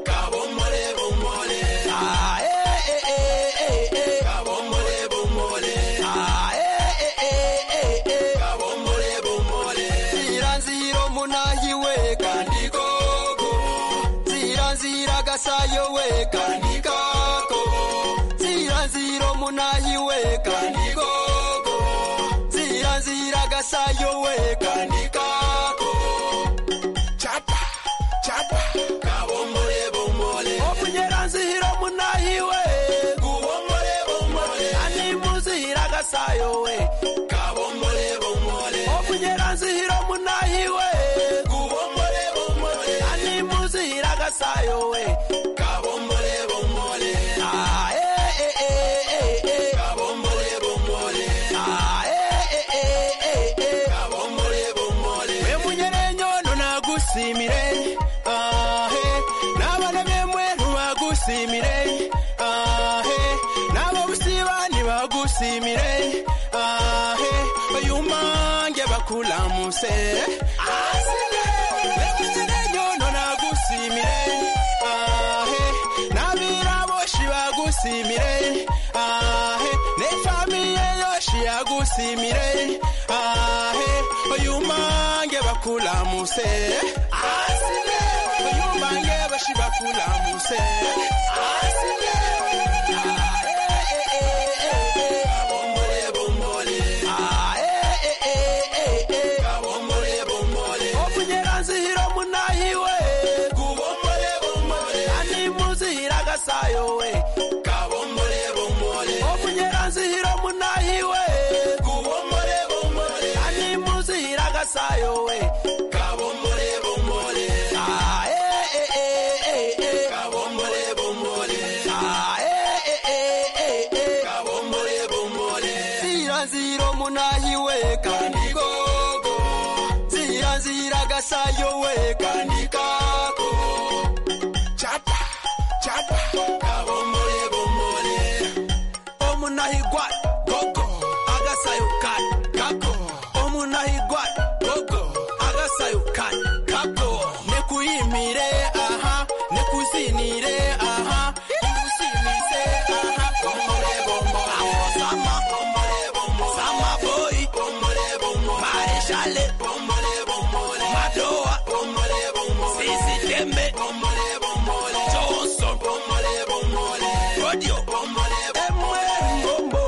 kabombole bombole Ah, eh, eh, eh, eh, eh. kabombole bombole Ah, eh, eh, eh, eh, eh. kabombole bombole ziranzihiro munahiwe kandi koko nzira nzira gasayo we kandikako nzira nzira omunayi we kandikoko nzira nzira gasayo we kandikako chapa chapa kabombole bombole omunyera nzira omunayi we gubombole bombole ani muzira gasayo we kabombole bombole omunyera nzira omunayi we gubombole bombole ani muzira gasayo we kabombole bombole ah eh eh eh eh eh kabombole bombole ah eh eh eh eh eh kabombole bombole we munyerenyo nagusimire ahe n'abana bemwe ntubagusimire ahe n'abo busiba ntibagusimire ahe bayumange bakulamuse asire we munyerenyo nagusimire ahe n'abiraboshi bagusimire ahe n'efamiye yoshi yagusimire ahe oyumange bakulamuse asile oyumange bashi bakulamuse asile Sayo way. Kabombole bombole. Omunyeranzihiro munahiwe. Kubombole bombole. Ani muzihira gasayo we. Kabombole bombole. Ah eh eh eh eh eh. Kabombole bombole. Ah eh eh eh eh eh. Kabombole bombole. Ziranziro munahiwe kandigogo. Ziranzira gasayo we kandikako. Chapa chapa. Kabombole bombole. Omunahigwa gogo. Agasayo kan kako. Omunahigwa gogo. Agasayo kan kako. Nekuyimire aha. Nekuzinire aha. Nekusinise aha. Bombole bombole. Aho sama. Bombole bombole. Sama boy. Bombole bombole. Marishale. Bombole bombole. Madoa. Bombole bombole. Sisi Dembe. Bombole bombole. Johnson. Bombole bombole. Radio. Bombole bombole. Emwe. Bombo.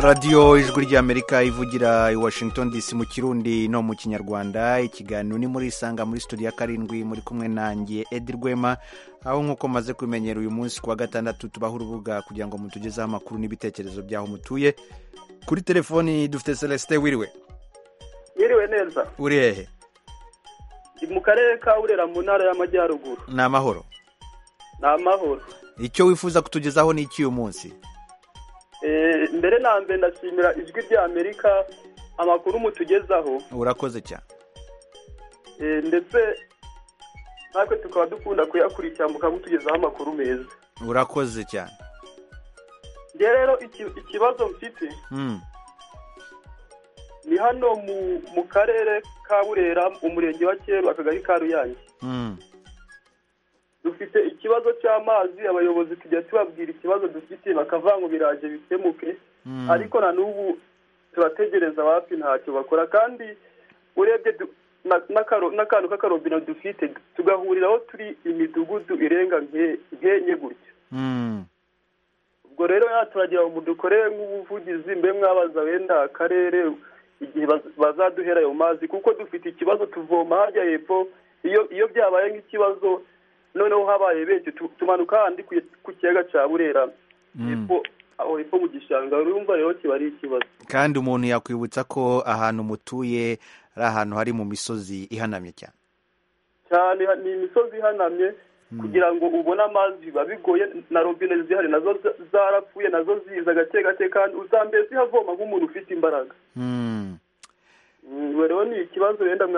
radiyo ijwi ry'amerika ivugira i washington dc mu kirundi no mu kinyarwanda ikiganiro ni muri isanga muri studio ya karindwi muri kumwe nanjye edi rwema aho nk'uko maze kubimenyera uyu munsi ku wa gatandatu tubaha urubuga kugira ngo mutugezeho amakuru n'ibitekerezo by'aho mutuye kuri telefoni dufite celestin wiriwe yiriwe neza uri hehe mu karere ka burera mu ntara y'amajyaruguru ni amahoro ni amahoro icyo wifuza kutugezaho ni iki uyu munsi mbere na mbere ndashimira ijwi rya amerika amakuru mutugezaho urakoze cyane ndetse natwe tukaba dukunda kuyakurikira mukamutugezaho amakuru meza urakoze cyane njye rero ikibazo mfite ni hano mu karere ka burera umurenge wa kera akagari ka ruyange dufite ikibazo cy'amazi abayobozi tujya tubabwira ikibazo dufite bakava ngo biraje bikemuke ariko na n'ubu turategereza hafi ntacyo bakora kandi urebye n'akantu k'akarobino dufite tugahuriraho turi imidugudu irenga nkenye gutya ubwo rero turagira ngo dukorere nk'ubuvugizi mbe mwabaza wenda akarere igihe bazaduhera ayo mazi kuko dufite ikibazo tuvoma harya hepfo iyo byabaye nk'ikibazo noneho habaye benshi tumanuka handi ku kiyaga cya burera aho hepfo mu gishanga urumva rero kiba ari ikibazo kandi umuntu yakwibutsa ko ahantu mutuye ari ahantu hari mu misozi ihanamye cyane cyane ni imisozi ihanamye kugira ngo ubone amazi biba bigoye na robine zihari nazo zarapfuye nazo ziza gake gake kandi uzambere zihavoma nk'umuntu ufite imbaraga rero ni ikibazo wenda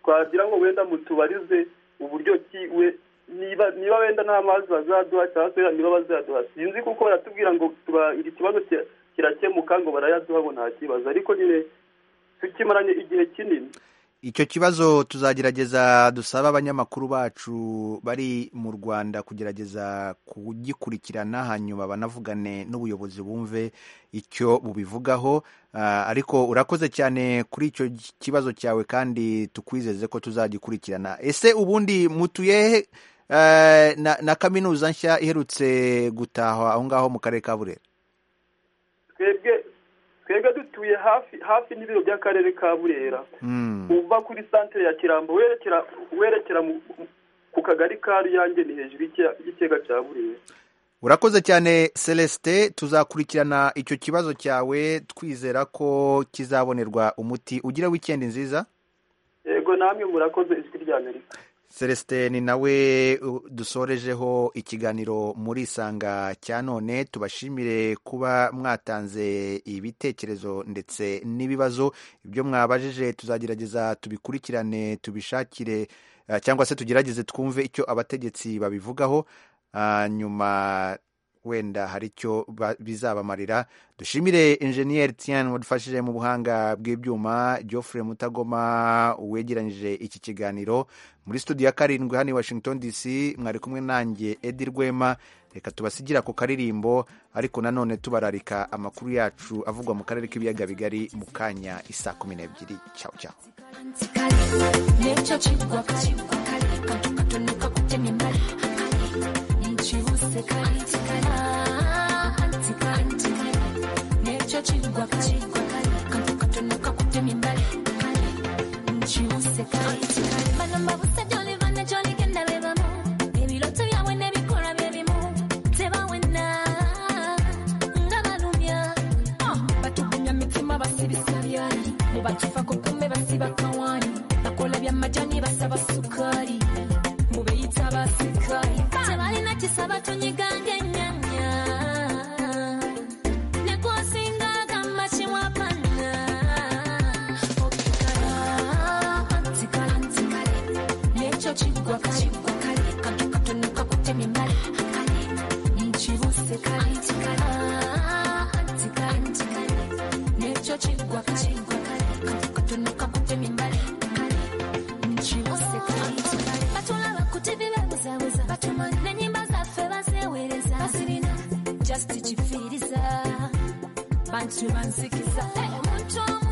twagira ngo wenda mutubarize uburyo ki we niba wenda nta mazi bazaduha cyangwa se niba bazaduha sinzi kuko baratubwira ngo iki kibazo kirakemuka ngo barayaduha ngo nta kibazo ariko nyine tukimaranye igihe kinini icyo kibazo tuzagerageza dusaba abanyamakuru bacu bari mu rwanda kugerageza kugikurikirana hanyuma banavugane n'ubuyobozi bumve icyo bubivugaho ariko urakoze cyane kuri icyo kibazo cyawe kandi tukwizeze ko tuzagikurikirana ese ubundi mutuye na kaminuza nshya iherutse gutahwa aho ngaho mu karere ka burera twebwe twebwe dutuye hafi hafi n'ibiro by'akarere ka burera uva kuri santire ya kirambo werekera ku kagari ka ruyange ni hejuru y'ikiyaga cya burera urakoze cyane celestin tuzakurikirana icyo kibazo cyawe twizera ko kizabonerwa umuti ugira wikendi nziza yego namwe murakoze ijwi rya amerika celestin nawe dusorejeho ikiganiro muri isanga cya none tubashimire kuba mwatanze ibitekerezo ndetse n'ibibazo ibyo mwabajije tuzagerageza tubikurikirane tubishakire cyangwa se tugerageze twumve icyo abategetsi babivugaho nyuma wenda hari icyo bizabamarira dushimire injeniyeri tiyani wadufashije mu buhanga bw'ibyuma Geoffrey mutagoma wegeranyije iki kiganiro muri studio ya karindwi hano i washington dc mwari kumwe nanjye edi rwema reka tubasigira ku karirimbo ariko nanone tubararika amakuru yacu avugwa mu karere k'ibiyaga bigari mu kanya isa kumi n'ebyiri cyawe cyawe batufa ko kumbe basiba kawani bakola bya majani basaba sukari mubeyita basikari tabali nakisaba tunyigange nyanya nekosingalaga mashimwa pana okikala antikala antikale neco cigwa kacigwa kale katonoka kutemya mbali nkibuseka antikala antikala antikale neco cigwa kacigwa bantu bansikiza hey, omuntu